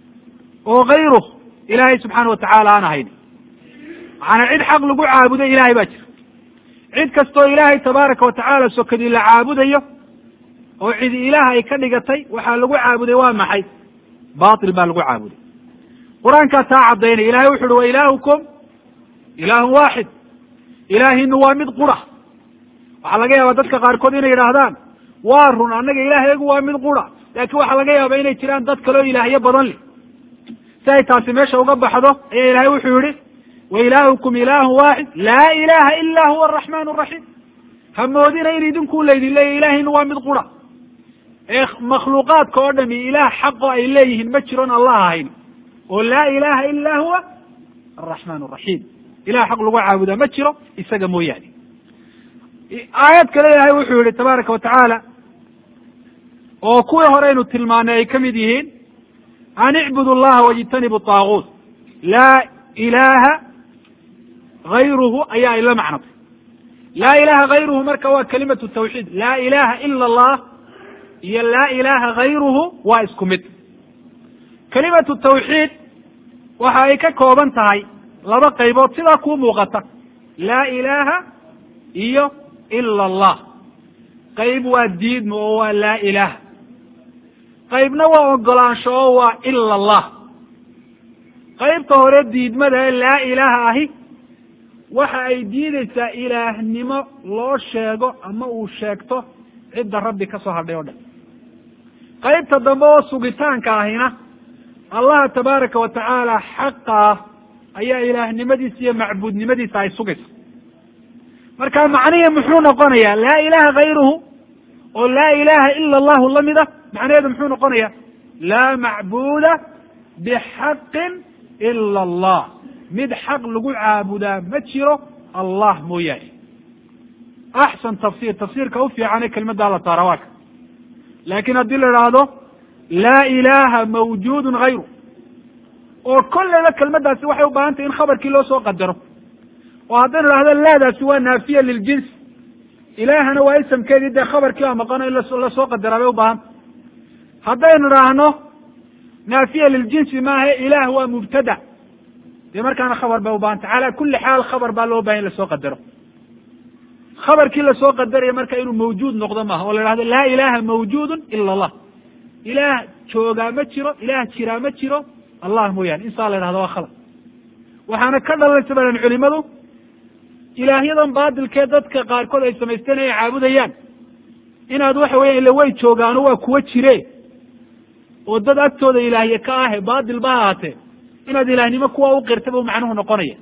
oo gayruh ilaahay subxaana watacaala aan ahayn maxaana cid xaq lagu caabudo ilahay baa jira cid kastoo ilaahay tabaaraka watacaala sokadii la caabudayo oo cidi ilaah ay ka dhigatay waxaa lagu caabuday waa maxay batil baa lagu caabuday qur-aankaa taa caddaynaya ilahay wuxu uhi wa ilaahukum ilaahun waaxid ilaahinu waa mid qura waxaa laga yaabaa dadka qaarkood inay yidhaahdaan waa run annaga ilaahyagu waa mid qura laakiin waxaa laga yaaba inay jiraan dad kaleo ilaahyo badan leh si ay taasi meesha uga baxdo ayaa ilahay wuxuu yihi wa ilaahukum ilaahun waaxid laa ilaha ila huwa araxmaan araxiim ha moodina in idinku laydin leeyahy ilaahaynu waa mid qura ee makhluuqaadka oo dhami ilaah xaqo ay leeyihiin ma jiron allah ahayn oo laa ilaha ila huwa araxmaan araxiim ilah xaq lagu caabudaa ma jiro isaga mooyaane aayad kale ilaahay wuxuu yihi tabaaraka watacaala oo kuwii horeynu tilmaanay ay ka mid yihiin an icbudu llaha wajtanibu taaguut laa ilaha gayruhu ayaa ay la macnatay laa ilaha gayruhu marka waa kalimatu tawxiid laa ilaha ila allah iyo laa ilaha gayruhu waa isku mid kalimatu tawxiid waxa ay ka kooban tahay laba qaybood sidaa kuu muuqata laa ilaha iyo ila allah qayb waa diidmo oo waa laa ilaha qaybna waa ogolaansho oo waa ila allah qaybta hore diidmada ee laa ilaha ahi waxa ay diideysaa ilaahnimo loo sheego ama uu sheegto cidda rabbi ka soo hadhay o dhan qaybta dambe oo sugitaanka ahina allaha tabaaraka wa tacaala xaqaa ayaa ilaahnimadiisa iyo macbuudnimadiisa ay sugaysa marka macnihii muxuu noqonayaa laa ilaha gayruhu oo laa ilaha ila allahu lamid a macnaheedu muxuu noqonaya laa macbuuda bixaqin ila allah mid xaq lagu caabudaa ma jiro allah mooyaane axsan tafsir tafsiirka u fiicane kelmaddaa la saara waa ka laakiin haddii la idhaahdo laa ilaha mawjudun hayru oo kolleyba kelmaddaasi waxay u baahan tahy in khabarkii loo soo qadaro oo haddaynu idhahdo laadaasi waa naafiya liljins ilaahana waa isamkeedii dee khabarkii baa maqano in lasoo qadaraa bay u baahanta haddaynu idhaahno naafiya liljinsi maaha ilaah waa mubtada dee markaana khabar bay ubahanta cala kuli xaal khabar baa loo bahay in lasoo qadaro khabarkii lasoo qadaraya marka inuu mawjuud noqdo maaha oo la ihahdo laa ilaha mawjudun ila allah ilaah joogaa ma jiro ilaah jiraa ma jiro allah mooyaane insaa la yhahdo waa khalad waxaana ka dhalanaysa balan culimadu ilaahyadan baatilkee dadka qaarkood ay samaysteen ay caabudayaan inaad waxa weya ila way joogaano waa kuwa jire oo dad agtooda ilaahye ka ahe baatil ba ahaatee inaad ilaahnimo kuwa u qirta bu macnuhu noqonaya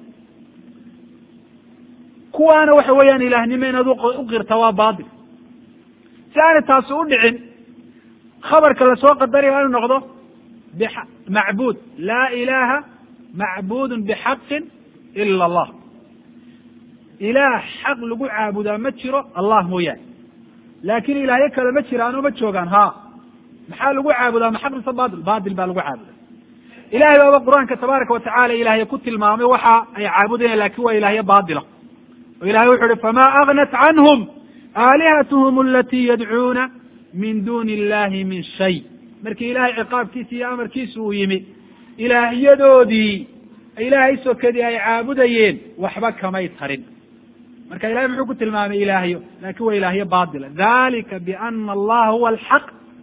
kuwaana waxa weeyaan ilaahnimo inaad u qirta waa baatil si aanay taasi u dhicin khabarka lasoo qadaraya waa inu noqdo macbuud laa ilaha macbudun bixaqin ila allah ilaah xaq lagu caabudaa ma jiro allah mooyaane laakin ilaahyo kale ma jiraano ma joogaan ha maxaa lagu caabudaa ma xaq mise batil batil baa lagu caabudaa ilahay baaba qur-aanka tabaaraka watacala ilaahya ku tilmaamay waxa ay caabudayaan lakin waa ilaahyo baatila oo ilahay wuxu uhi fama agnat canhum aalihatuhum alati yadcuuna min duni illahi min shay markii ilahay ciqaabkiisa iyo amarkiisa uu yimi ilaahyadoodii ilaahay sokadii ay caabudayeen waxba kamay tarin marka ilahay muxuu ku tilmaamay ilaahyo laakin waa ilaahyo baatila dalika biana allaha huwa alxaq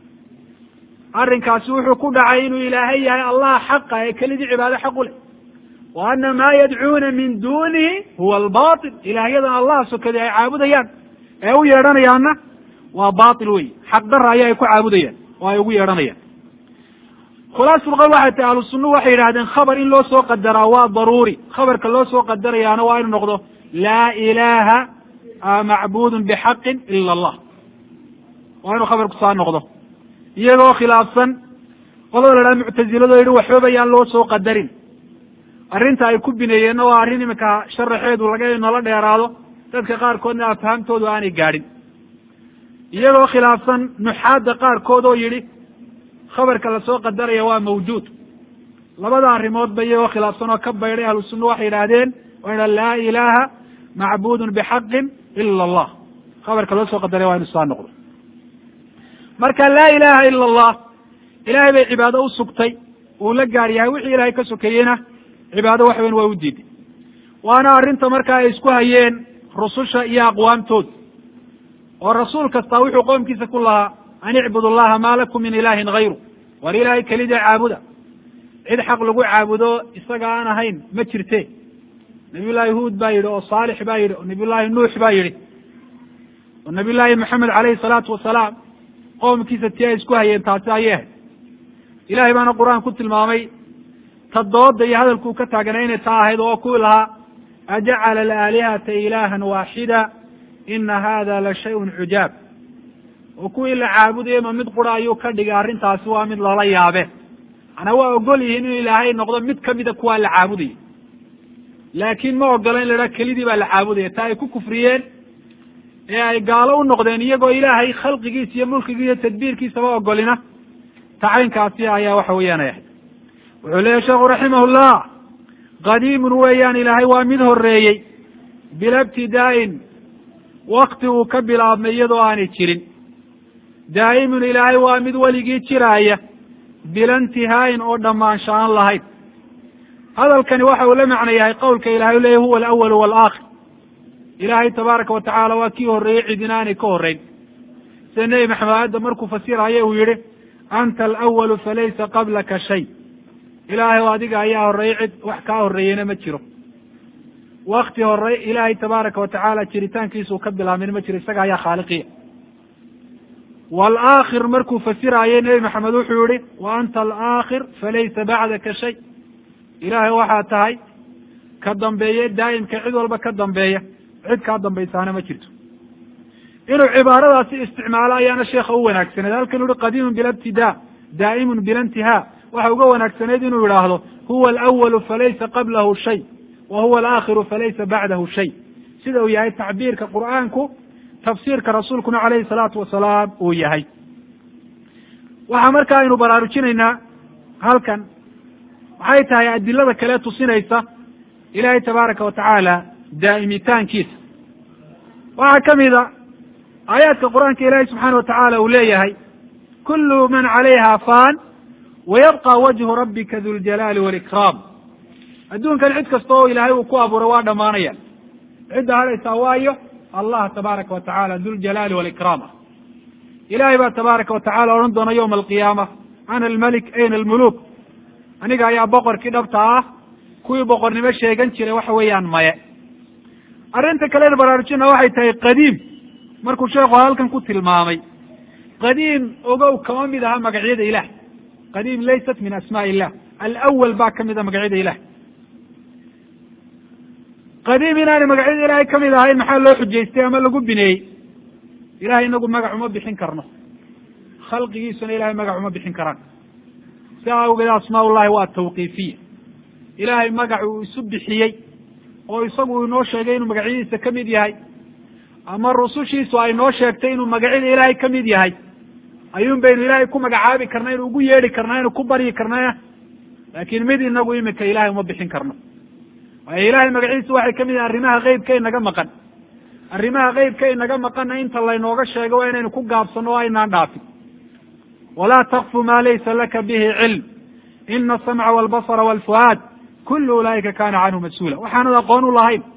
arrinkaasi wuxuu ku dhacay inuu ilaahay yahay allah xaqa ee kelidii cibaado xaq u leh wa ana maa yadcuuna min dunihi huwa albatil ilaahyadan allah sokadi ay caabudayaan ee u yeedhanayaanna waa batil wey xaq dara ayaa ay ku caabudayaan oo ay ugu yeedhanayaan khulaasulqawl waxay tahi ahlu sunnuhu waxay yidhahdeen khabar in loo soo qadaraa waa daruuri khabarka loo soo qadarayaana waa inu noqdo laa ilaha macbudun bixaqin ila allah waa inuu khabarku saa noqdo iyagoo khilaafsan qolada la dhaha muctazilado yidhi waxbaba yaan loo soo qadarin arrinta ay ku bineeyeenna waa arrin iminka sharaxeedu laga nala dheeraado dadka qaarkoodna afhaamtoodu aanay gaadhin iyagoo khilaafsan nuxaadda qaarkood oo yidhi khabarka lasoo qadaraya waa mawjuud labada arrimoodba iyagoo khilaafsan oo ka baydhay ahlu sunna waxay yidhaahdeen waa ydha laa ilaha macbudun bixaqin ila allah khabarka loo soo qadaraya waa inu saa noqdo marka laa ilaha ila allah ilahay bay cibaado u sugtay uu la gaar yahay wixii ilahay ka sokeeyeyna cibaado wax weyn waa u diiday waana arrinta marka ay isku hayeen rususha iyo aqwaamtooda oo rasuul kastaa wuxuu qoomkiisa ku lahaa an icbud allaha maa lakum min ilahin hayru war ilaahay kelida caabuda cid xaq lagu caabudo isaga aan ahayn ma jirte nabiy llaahi huud baa yidhi oo saalix baa yidhi oo nabiy llaahi nuux baa yidhi oo nabiy llaahi maxamed caleyhi salaatu wasalaam qoomkiisa tii ay isku hayeen taasi ayay ahayd ilahay baana qur-aan ku tilmaamay ta dooda iyo hadalkuu ka taaganay inay taa ahayd oo kuwii lahaa ajacala alaalihata ilahan waaxida ina hada la shayun cujaab oo kuwii la caabudaye ma mid qura ayuu ka dhigay arrintaasi waa mid lala yaabe manaa waa ogol yihiin inuu ilaahay noqdo mid kamida kuwaa la caabudaya laakiin ma ogola in la idhaha kelidii baa la caabudaya taa ay ku kufriyeen ee ay gaalo u noqdeen iyagoo ilaahay khalqigiisa iyo mulkigiisa iyo tadbiirkiisaba ogolina tacaynkaasi ayaa waxa weeyaan ay ahayd wuxuu leeyahy sheekhu raximahullah qadiimun weeyaan ilaahay waa mid horeeyey bila ibtidaa'in wakti uu ka bilaabmay iyadoo aanay jirin daa'imun ilaahay waa mid weligii jiraaya bila intihaayin oo dhammaansha aan lahayn hadalkani waxa uu la macno yahay qowlka ilahay u leeyahy huwa alawalu waalaakhir ilaahay tabaaraka wa tacaala waa kii horreeyey cidina aanay ka horreyn sida nebi maxamed aayadda markuu fasiraya uu yihi anta alawalu falaysa qablaka shay ilaahay o adiga ayaa horreeyey cid wax kaa horreeyeyna ma jiro wakti hore ilaahay tabaaraka wa tacaala jiritaankiisuu ka bilaabmin ma jiro isaga ayaa khaaliqiya waalaakhir markuu fasiraayay nebi maxamed wuxuu yihi wa anta alaakhir falaysa bacdaka shay ilaahay waxaa tahay ka dambeeye daa'imka cid walba ka dambeeya cid kaa dambaysaana ma jirto inuu cibaaradaasi isticmaalo ayaana sheekha u wanaagsaneed halkan uhi qadiimun bila ibtidaa daa'imun bila intihaa waxa uga wanaagsaneyd inuu yidhaahdo huwa alawalu falaysa qablahu shay wa huwa alaakhiru falaysa bacdahu shay sida uu yahay tacbiirka qur'aanku tafsiirka rasuulkuna calayhi salaatu wasalaam uu yahay waxaa marka aynu baraarujinaynaa halkan waxay tahay adilada kale tusinaysa ilaahay tabaaraka wa tacaala daa'imitaankiisa waxaa ka mid a aayaadka qur-aanka ilaahay subxaana wa tacaala uu leeyahay kullu man calayha faan wayabqa wajhu rabbika duljalaali walikraam adduunkan cid kasta oo ilaahay uu ku abuuray waa dhammaanaya cidda hadhaysaa waayo allah tabaaraka wa tacala duljalaali walikraam ah ilahay baa tabaaraka wa tacala odhan doona yowma alqiyaama ana almalik ayna almuluk aniga ayaa boqorkii dhabta ah kuwii boqornimo sheegan jiray waxa weeyaan maye arrinta kalena baraarujina waxay tahay qadiim markuu sheekhu halkan ku tilmaamay qadiim ogow kama mid aha magacyada ilah qadiim laysat min asmaa illah alawal baa ka mid a magacyada ilah qadiim inaanay magacyada ilaahay kamid ahayn maxaa loo xujaystay ama lagu bineeyey ilahay inagu magac uma bixin karno khalqigiisuna ilahay magac uma bixin karaan si awgeed asmaa ullahi waa tawqiifiya ilaahay magac uu isu bixiyey oo isagu inoo sheegay inuu magacyadiisa ka mid yahay ama rusushiisu ay noo sheegtay inuu magacyada ilaahay ka mid yahay ayuun baynu ilaahay ku magacaabi karna inu ugu yeedhi karna inu ku baryi karnaya laakiin mid inagu imika ilahay uma bixin karno waayo ilahay magaciisa waxay ka mid yahay arrimaha keybka inaga maqan arrimaha keybka inaga maqanna inta laynooga sheego waa inaynu ku gaabsano o aynaan dhaafin walaa takfu ma laysa laka bihi cilm ina asamca walbasara walfuhaad kullu ulaa'ika kana canhu mas-uula waxaanad aqoon u lahayn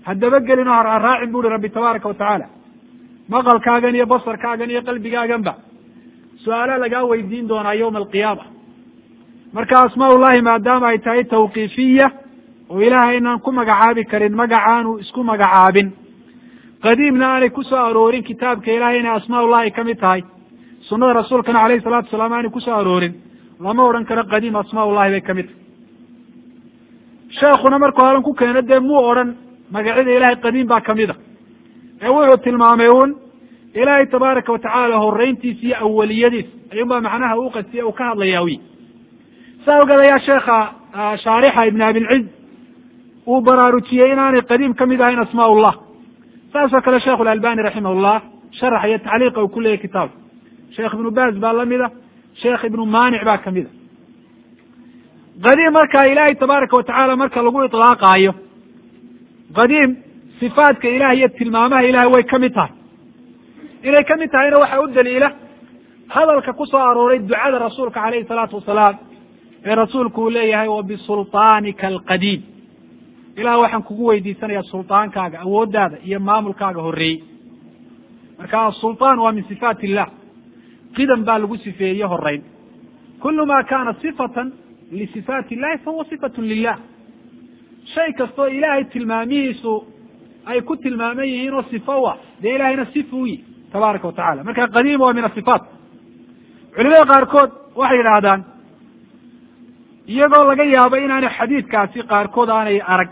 haddaba gelin oo hararaacin bu uhi rabbi tabaaraka wa tacaala maqalkaagan iyo basarkaagan iyo qalbigaaganba su-aala lagaa weydiin doonaa yawma alqiyaama marka asmaa ullahi maadaama ay tahay tawqiifiya oo ilaahay inaan ku magacaabi karin magacaanu isku magacaabin qadiimna aanay ku soo aroorin kitaabka ilahay inay asmaa ullahi ka mid tahay sunada rasuulkana alayhi salatu wasalaam aanay kusoo aroorin lama odhan karo qadiim asmaa ullahi bay ka mid tahay sheekuna markuu halan ku keeno dee muu odhan magacyada ilahay qadiim baa kamid a ee wuxuu tilmaamay un ilaahay tabaaraka watacaala horeyntiisa iyo awaliyadiis ayuunbaa macnaha uu qasiye uu ka hadlayaa wy saa ogeed ayaa sheekha shaarixa ibn abilciz uu baraarujiyey inaanay qadiim kamid ahayn asmaa ullah saas oo kale sheikhu lalbani raximah llah sharax iyo tacliiqa uu ku leeyahy kitaabka sheekh ibnu baz baa lamida sheekh ibnu manic baa kamid a qadiim marka ilaahay tabaaraka watacaala marka lagu ilaaqaayo qadiim sifaatka ilaah iyo tilmaamaha ilahay way ka mid tahay inay ka mid tahayna waxaa u daliila hadalka ku soo arooray ducada rasuulka alayhi salaatu wasalaam ee rasuulku uu leeyahay wa bisulطaanika alqadiim ilah waxaan kugu weydiisanayaa sulطaankaaga awooddaada iyo maamulkaaga horreeyey marka asulطaan waa min sifaat illah qidam baa lagu sifeeye horeyn kulu ma kana sifatan lisifaat illahi fahuwa sifat lilah shay kastoo ilaahay tilmaamihiisu ay ku tilmaaman yihiin oo sifa u ah dee ilahayna sifa u yihi tabaaraka wa tacala marka qadiim waa min asifaat culimada qaarkood waxay yidhaahdaan iyagoo laga yaabo inaanay xadiidkaasi qaarkood aanay arag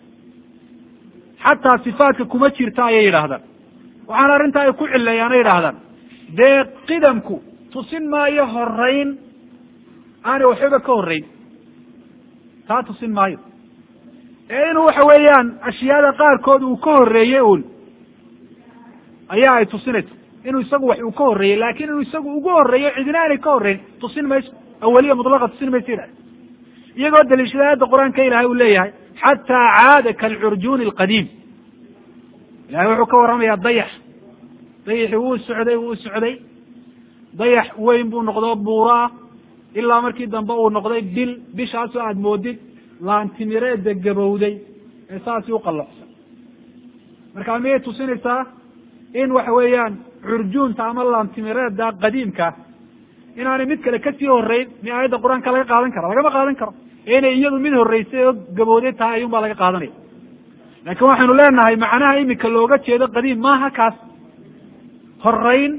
xataa sifaatka kuma jirta ayay yidhaahdaan waxaana arrintaa ay ku cileeyaan ay yidhaahdaan dee qidamku tusin maayo horeyn aanay waxbaba ka horreyn taa tusin maayo ee inuu waxa weeyaan ashyaada qaarkood uu ka horreeyey un ayaa ay tusinayso inuu isagu wax uu ka horreeyey laakin inuu isagu ugu horreeyo cidina aanay ka horreyn tusin mayso awaliya mutlaqa tusin mayso yidhahda iyagoo daliishada aayadda qur-aanka ilahay uu leeyahay xataa caada kalcurjuuni alqadiim ilahay wuxuu ka warramayaa dayax dayaxi wuu socday wuu socday dayax weyn buu noqdo buuro ah ilaa markii dambe uu noqday bil bishaasoo aada moodid laantimireeda gabowday ee saasi uqallocsan marka miyay tusinaysaa in waxa weeyaan curjuunta ama laantimireeda qadiimka inaanay mid kale kasii horeyn mi aayadda qur-aanka laga qaadan kara lagama qaadan karo ee inay iyadu mid horreysay oo gabowday tahay ayuun baa laga qaadanaya laakiin waxaynu leenahay macnaha imika looga jeedo qadiim maaha kaas horeyn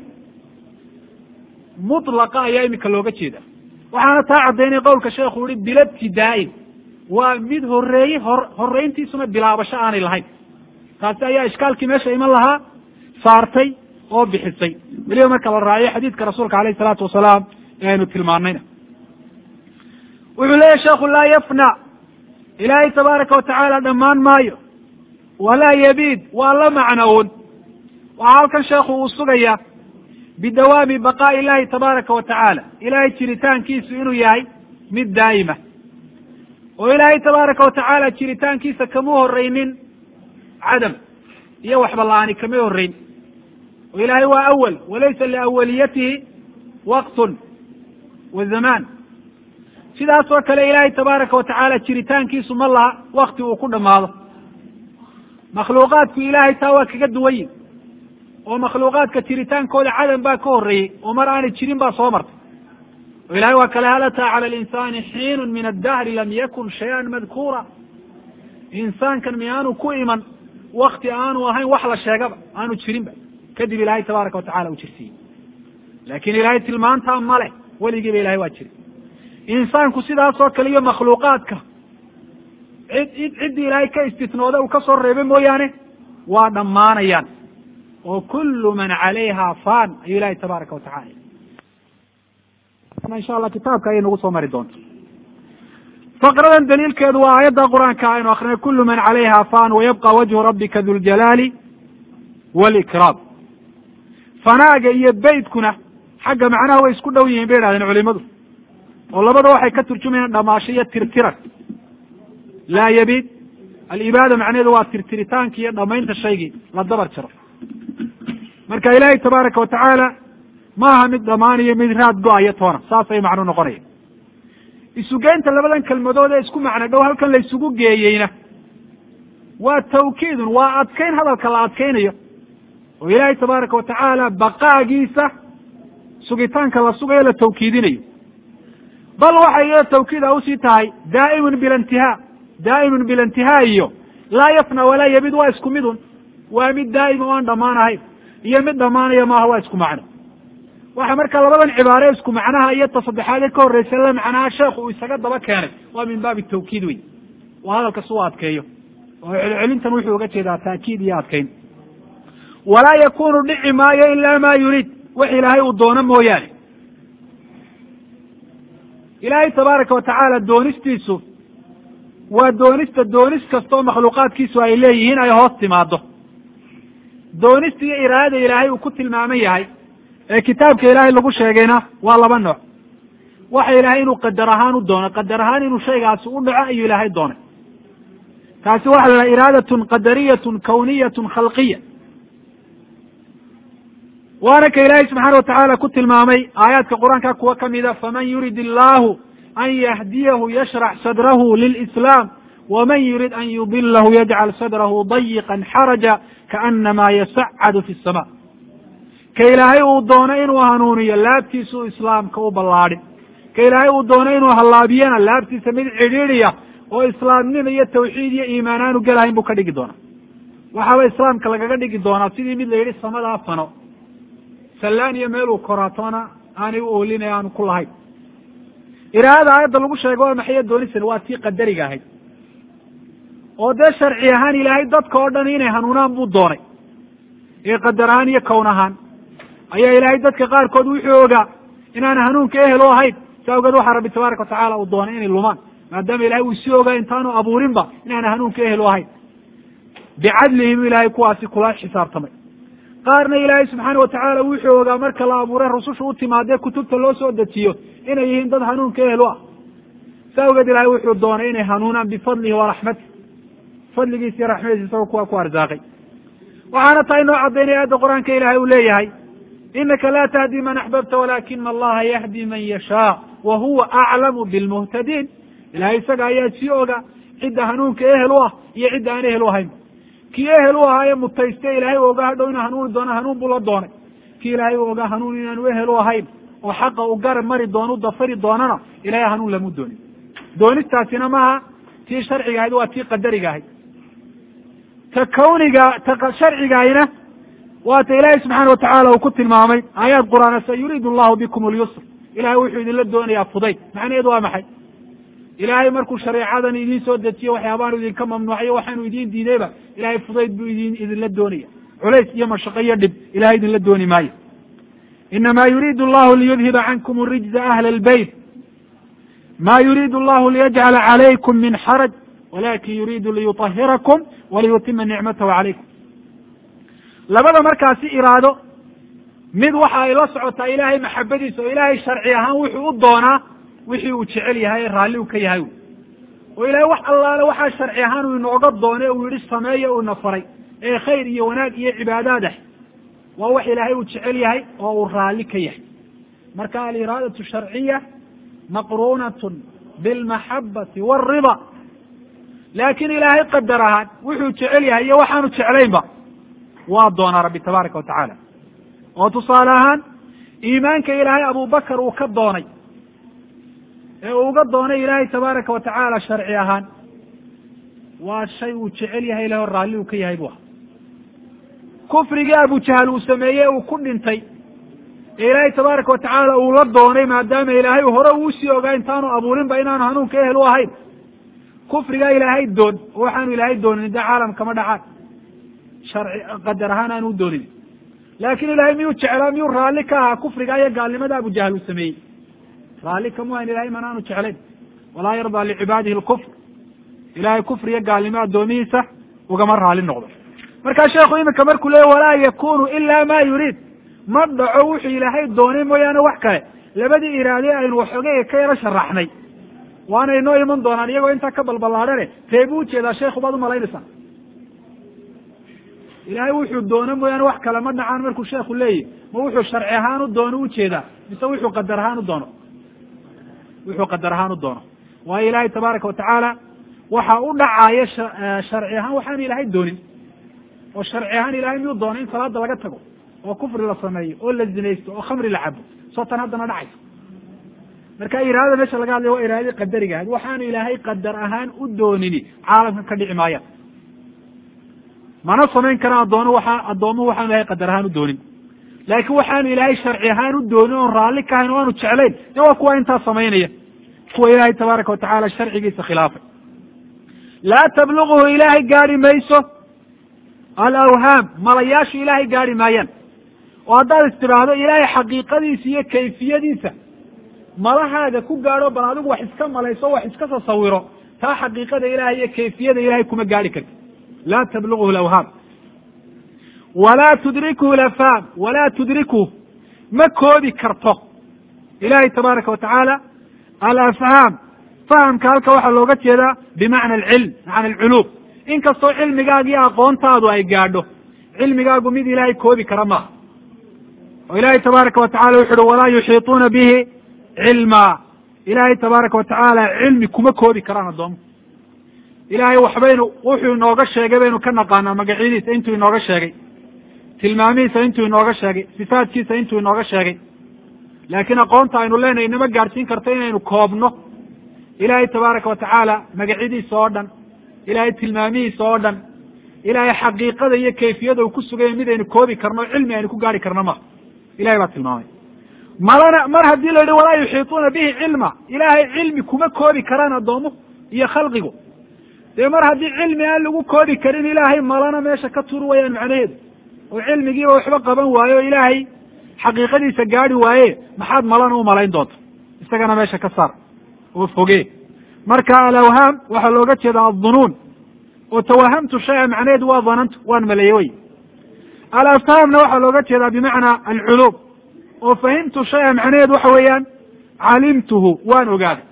mutlaqa ayaa imika looga jeeda waxaana taa caddaynay qowlka sheekhu uhi bilabtidaa'in waa mid horreeyey hor horreyntiisuna bilaabasho aanay lahayn taasi ayaa ishkaalkii meesha iman lahaa saartay oo bixisay weliba marka la raaciyo xadiidka rasuulka alayh isalaatu wasalaam ee aynu tilmaanayna wuxuu leeyahy sheekhu laa yafna ilaahay tabaaraka watacaala dhammaan maayo walaa yabiid waa la macnown waxaa halkan sheekhu uu sugaya bidawaami baqaa'i illahi tabaaraka wa tacaala ilaahay jiritaankiisu inuu yahay mid daa'ima oo ilaahay tabaaraka watacaala jiritaankiisa kama horreynin cadam iyo waxba la-aani kama horreyn oo ilaahay waa awal walaysa liawaliyatihi waqtun wa zamaan sidaas oo kale ilaahay tabaaraka watacaala jiritaankiisu ma laha wakti uu ku dhammaado makhluuqaadku ilaahay taa waa kaga duwan yihin oo makhluuqaadka jiritaankooda cadam baa ka horreeyey oo mar aanay jirin baa soo martay oo ilahay waa kale hal ataa cala alinsani xiinun min addahri lam yakun shay-an madkuura insaankan miyaanu ku iman wakti aanu ahayn wax la sheegaba aanu jirinba kadib ilaahay tabaaraka watacala uu jirsiiyey laakin ilaahay tilmaantaa ma leh weligiiba ilahay waa jiri insaanku sidaas oo kale iyo makhluuqaadka cid cid ciddii ilaahay ka istisnooda uu ka soo reebay mooyaane waa dhammaanayaan oo kullu man calayha fan ayuu ilahay tabaaraka watacala insha allah kitaabka ayay nagu soo mari doonta faqradan daliilkeedu waa aayadda qur-aanka aynu akrinay kulu man calayha fan wayabqa wajhu rabbika duljalaali walikraam fanaaga iyo beytkuna xagga macnaha way isku dhow yihiin bay idhahdeen culimadu oo labada waxay ka turjumayaan dhamaasho iyo tirtiran laa yabiid alibaada macnaheedu waa tirtiritaanki iyo dhamaynta shaygii la dabar jaro marka ilaahay tabaaraka watacaala maaha mid dhamaanayo mid raad go-ayo toona saasay macnu noqonaya isugeynta labadan kelmadood ee isku macno dhow halkan la isugu geeyeyna waa tawkiidun waa adkayn hadalka la adkaynayo oo ilaahay tabaaraka watacaala baqaagiisa sugitaanka la sugayo la tawkiidinayo bal waxay iyado tawkiid a usii tahay daa'imun bila intihaa daa'imun bila intihaa iyo laa yafna walaa yabid waa isku midun waa mid daa'ima o aan dhammaan ahayn iyo mid dhammaanaya maaha waa isku macno waxa marka labadan cibaare isku macnaha iyo ta saddexaad ee ka horreysa la macnaha sheekhu uu isaga daba keenay waa min baabi tawkiid wey waa hadalka si u adkeeyo oo celcelintan wuxuu uga jeedaa taakiid iyo adkayn walaa yakunu dhici maayo ila ma yuriid wax ilaahay uu doono mooyaane ilaahay tabaaraka watacaala doonistiisu waa doonista doonis kastaoo makhluuqaadkiisu ay leeyihiin ay hoos timaado doonista iyo iraadada ilaahay uu ku tilmaaman yahay ee kitaabka ilaahay lagu sheegayna waa laba nooc waxa ilaahay inuu qadar ahaan u doono qadar ahaan inuu shaygaasi u dhaco ayuu ilaahay doonay taasi waxa la dhaha iraadatun qadariyatun kawniyatun khalqiya waana ka ilaahay subxaana watacaala ku tilmaamay aayaadka qur-aanka kuwa kamida faman yurid illahu an yahdiyahu yashrax sadrahu lilislaam waman yurid an yudilahu yajcal sadrahu dayiqan xaraja kaanamaa yasacadu fi sama ka ilaahay uu doono inuu hanuuniyo laabtiisa u islaamka u ballaadhin ka ilaahay uu doono inuu hallaabiyana laabtiisa mid cidhiidhiya oo islaamnimo iyo tawxiid iyo iimaan aanu gelahayn buu ka dhigi doonaa waxaaba islaamka lagaga dhigi doonaa sidii mid la yidhi samadaa fano sallaan iyo meel uu koraatoona aanay u oolinay aanu ku lahayn iraadada aayadda lagu sheego waa maxaya doonisan waa tii qadariga ahayd oo dee sharci ahaan ilaahay dadka oo dhan inay hanuunaan buu doonay ee qadar ahaan iyo kown ahaan ayaa ilaahay dadka qaarkood wuxuu ogaa inaan hanuunka ehel u ahayn si awgeed waxaa rabbi tabaaraka watacaala uu doonay inay lumaan maadaama ilahay uu sii ogaa intaanu abuurinba inaan hanuunka ehel u ahayn bicadlihi buu ilaahay kuwaasi kula xisaabtamay qaarna ilaahay subxaana watacaala wuxuu ogaa marka la abuuray rususha u timaadee kutubta loo soo dejiyo inay yihiin dad hanuunka ehel u ah si awgeed ilahay wuxuu doonay inay hanuunaan bifadlihi wa raxmatih fadligiisa iyo raxmadiisa isagoo kuwa ku arsaaqay waxaana tahay noo caddaynaya aayadda qur-aanka ilahay uu leeyahay inaka la tahdi man axbabta walakina allaha yahdi man yashaa wa huwa aclamu bilmuhtadiin ilahay isaga ayaa sii oga cidda hanuunka ehel u ah iyo cidda aan ehel u ahayn kii ehel u ahaa ee mutayste ilahay u ogaa hadhow inuu hanuuni doono hanuun buu la doonay kii ilaahay u ogaa hanuun inaanu ehel u ahayn oo xaqa u garab mari doono u dafari doonana ilahay hanuun lamu doonin doonistaasina maaha tii sharciga ahayd waa tii qadariga ahayd ta kawniga ta sharcigaayna waa ta ilaahay subxaana watacaala uu ku tilmaamay aayaad qur-aana sa yuriidu allahu bikum alyusr ilahay wuxuu idinla doonayaa fudayd macnaheedu waa maxay ilaahay markuu shareecadan idiin soo dejiyo waxyaabaanu idinka mamnuucayo waxaanu idiin diidayba ilahay fudayd buu idin idinla doonaya culays iyo mashaqo iyo dhib ilahay idinla dooni maayo inama yuriidu allahu liyudhiba cankum rijza ahla albeyt ma yuriidu allahu liyajcala calaykum min xaraj walakin yuriidu liyuطahirakum waliyutima nicmatahu calaykum labada markaasi iraado mid waxa ay la socotaa ilaahay maxabadiisa oo ilaahay sharci ahaan wuxuu u doonaa wixii uu jecel yahay raalli u ka yahay oo ilahay wax allaale waxaa sharci ahaan uu inooga doonay uu yihi sameeya uuna faray ee khayr iyo wanaag iyo cibaadaad ah waa wax ilaahay uu jecel yahay oo uu raalli ka yahay marka aliraadatu sharciya maqruunatun bilmaxabati waalrida laakin ilaahay qadar ahaan wuxuu jecel yahay iyo waxaanu jeclaynba waa doonaa rabbi tabaaraka wa tacaala oo tusaale ahaan iimaanka ilaahay abubakar uu ka doonay ee uu uga doonay ilaahay tabaaraka wa tacaala sharci ahaan waa shay uu jecel yahay ilaho raalli uu ka yahay bu aha kufrigii abujahal uu sameeyey uu ku dhintay ee ilaahay tabaaraka wa tacaala uu la doonay maadaama ilaahay hore uusii ogaa intaanu abuurinba inaanu hanuunka ehel u ahayn kufrigaa ilaahay doon oo waxaanu ilaahay doonin dee caalam kama dhacaan sharci qadar ahaan aanu u doonin laakin ilahay miyuu jeclaa miyuu raalli ka ahaa kufriga iyo gaalnimada abujahal uu sameeyey raalli kamu hayn ilahay mana aanu jeclayn walaa yardaa licibaadihi lkufr ilahay kufri iyo gaalnimo addoomihiisa ugama raali noqdo markaa sheekhu iminka markuu leeya walaa yakunu ila ma yuriid ma dhaco wuxuu ilaahay doonay mooyaane wax kale labadii iraade aynu waxoogay ka yaro sharaxnay waana inoo iman doonaan iyagoo intaa ka balballaadhane see buu ujeedaa sheekhu baad umalaynaysaa ilaahay wuxuu doono mooyaane wax kale ma dhacaan markuu sheekhu leeyahy ma wuxuu sharci ahaan u doono ujeedaa mise wuxuu qadar ahaan u doono wuxuu qadar ahaan u doono waayo ilaahay tabaaraka watacaala waxa u dhacaya sharci ahaan waxaan ilaahay doonin oo sharci ahaan ilahay miyuu doonay in salaada laga tago oo kufri la sameeyo oo la zinaysto oo khamri la cabo soo tan haddana dhacaysa marka iraadada meesha laga hadlaya waa iraadadii qadariga ahayd waxaanu ilaahay qadar ahaan u doonini caalamkan ka dhici maayaan mana samayn karaan addoono waxa addoomuhu waxaanu ilahay qadar ahaan u doonin laakiin waxaanu ilaahay sharci ahaan u doonin oon raalli ka hayn o aanu jeclayn de waa kuwa intaa samaynaya kuwa ilaahay tabaaraka watacaala sharcigiisa khilaafay laa tabluguhu ilaahay gaari mayso alawhaam malayaashu ilaahay gaari maayaan oo haddaad is tidhaahdo ilaahay xaqiiqadiisa iyo kayfiyadiisa malahaaga ku gaadho bal adigu wax iska malayso wax iska tasawiro taa xaqiiqada ilahay iyo kayfiyada ilahay kuma gaari karti laa tabluguhu alawhaam walaa tudrikuhu lafhaam walaa tudrikuhu ma koobi karto ilahay tabaaraka watacaala alafhaam fahamka halka waxaa looga jeedaa bimacna alcilm macna alculuum inkastoo cilmigaaga iyo aqoontaadu ay gaadho cilmigaagu mid ilaahay koobi kara maaha oo ilaahay tabaaraka watacala wuxu uhi walaa yuxiituuna bihi cilma ilaahay tabaaraka watacaala cilmi kuma koobi karaan addoomo ilaahay waxbaynu wuxuu inooga sheegay baynu ka naqaanaa magacyadiisa intuu inooga sheegay tilmaamihiisa intuu inooga sheegay sifaadkiisa intuu inooga sheegay laakiin aqoonta aynu leenahay inama gaadhsiin karto inaynu koobno ilaahay tabaaraka watacaala magacyadiisa oo dhan ilaahay tilmaamihiisa oo dhan ilaahay xaqiiqada iyo kayfiyada uu ku suganya mid aynu koobi karno cilmi aynu ku gaari karno ma ilahay baa tilmaamay malana mar haddii la yihi walaa yuxiituuna bihi cilma ilaahay cilmi kuma koobi karaan addoomuhu iyo khalqigu dee mar haddii cilmi aan lagu koobi karin ilaahay malana meesha ka turi wayaan macnaheedu oo cilmigiiba waxba qaban waaye oo ilaahay xaqiiqadiisa gaadi waaye maxaad malana u malayn doonta isagana meesha ka saar oo foge marka alawhaam waxaa looga jeedaa addunuun oo tawahamtu shaya macnaheedu waa danantu waan maleeye wey alafhaamna waxaa looga jeedaa bimacnaa alculuum oo fahimtu shaya macnaheedu waxa weeyaan calimtuhu waan ogaaday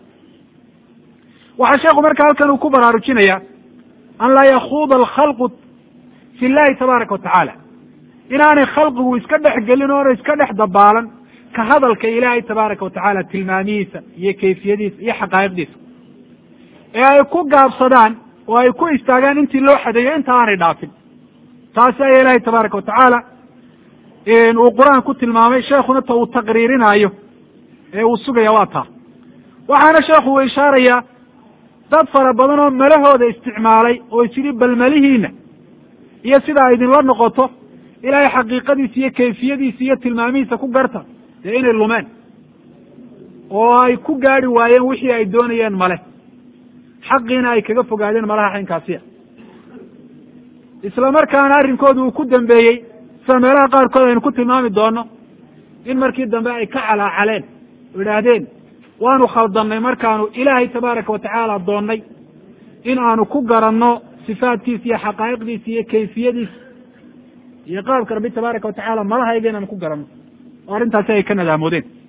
waxaa sheekhu marka halkan uu ku baraarujinaya an laa yakuuda alkhalqu fi llahi tabaaraka watacaala inaanay khalqigu iska dhex gelin oona iska dhex dabaalan ka hadalka ilaahay tabaaraka watacaala tilmaamihiisa iyo kayfiyadiisa iyo xaqaa'iqdiisa ee ay ku gaabsadaan oo ay ku istaagaan intii loo xadeeyo inta aanay dhaafin taasi ayaa ilaahay tabaaraka watacaala uu qur-aan ku tilmaamay sheekuna ta uu taqriirinaayo ee uu sugaya waa taa waxaana sheekhu uu ishaarayaa dad fara badan oo malahooda isticmaalay oo isyihi bal malihiina iyo sida ay idinla noqoto ilaahay xaqiiqadiisa iyo kayfiyadiisa iyo tilmaamihiisa ku garta dee inay lumeen oo ay ku gaadi waayeen wixii ay doonayeen male xaqiina ay kaga fogaadeen malaha xaynkaasiya isla markaana arrinkooda uu ku dambeeyey sida meelaha qaarkood aynu ku tilmaami doono in markii dambe ay ka calaacaleen oo idhaahdeen waanu khaldannay markaanu ilaahay tabaaraka watacaala doonnay in aanu ku garanno sifaadkiisa iyo xaqaa'iqdiisa iyo kayfiyadiisa iyo qaabka rabbi tabaaraka watacaala malahayga inaanu ku garanno oo arrintaasi ay ka nadaamoodeen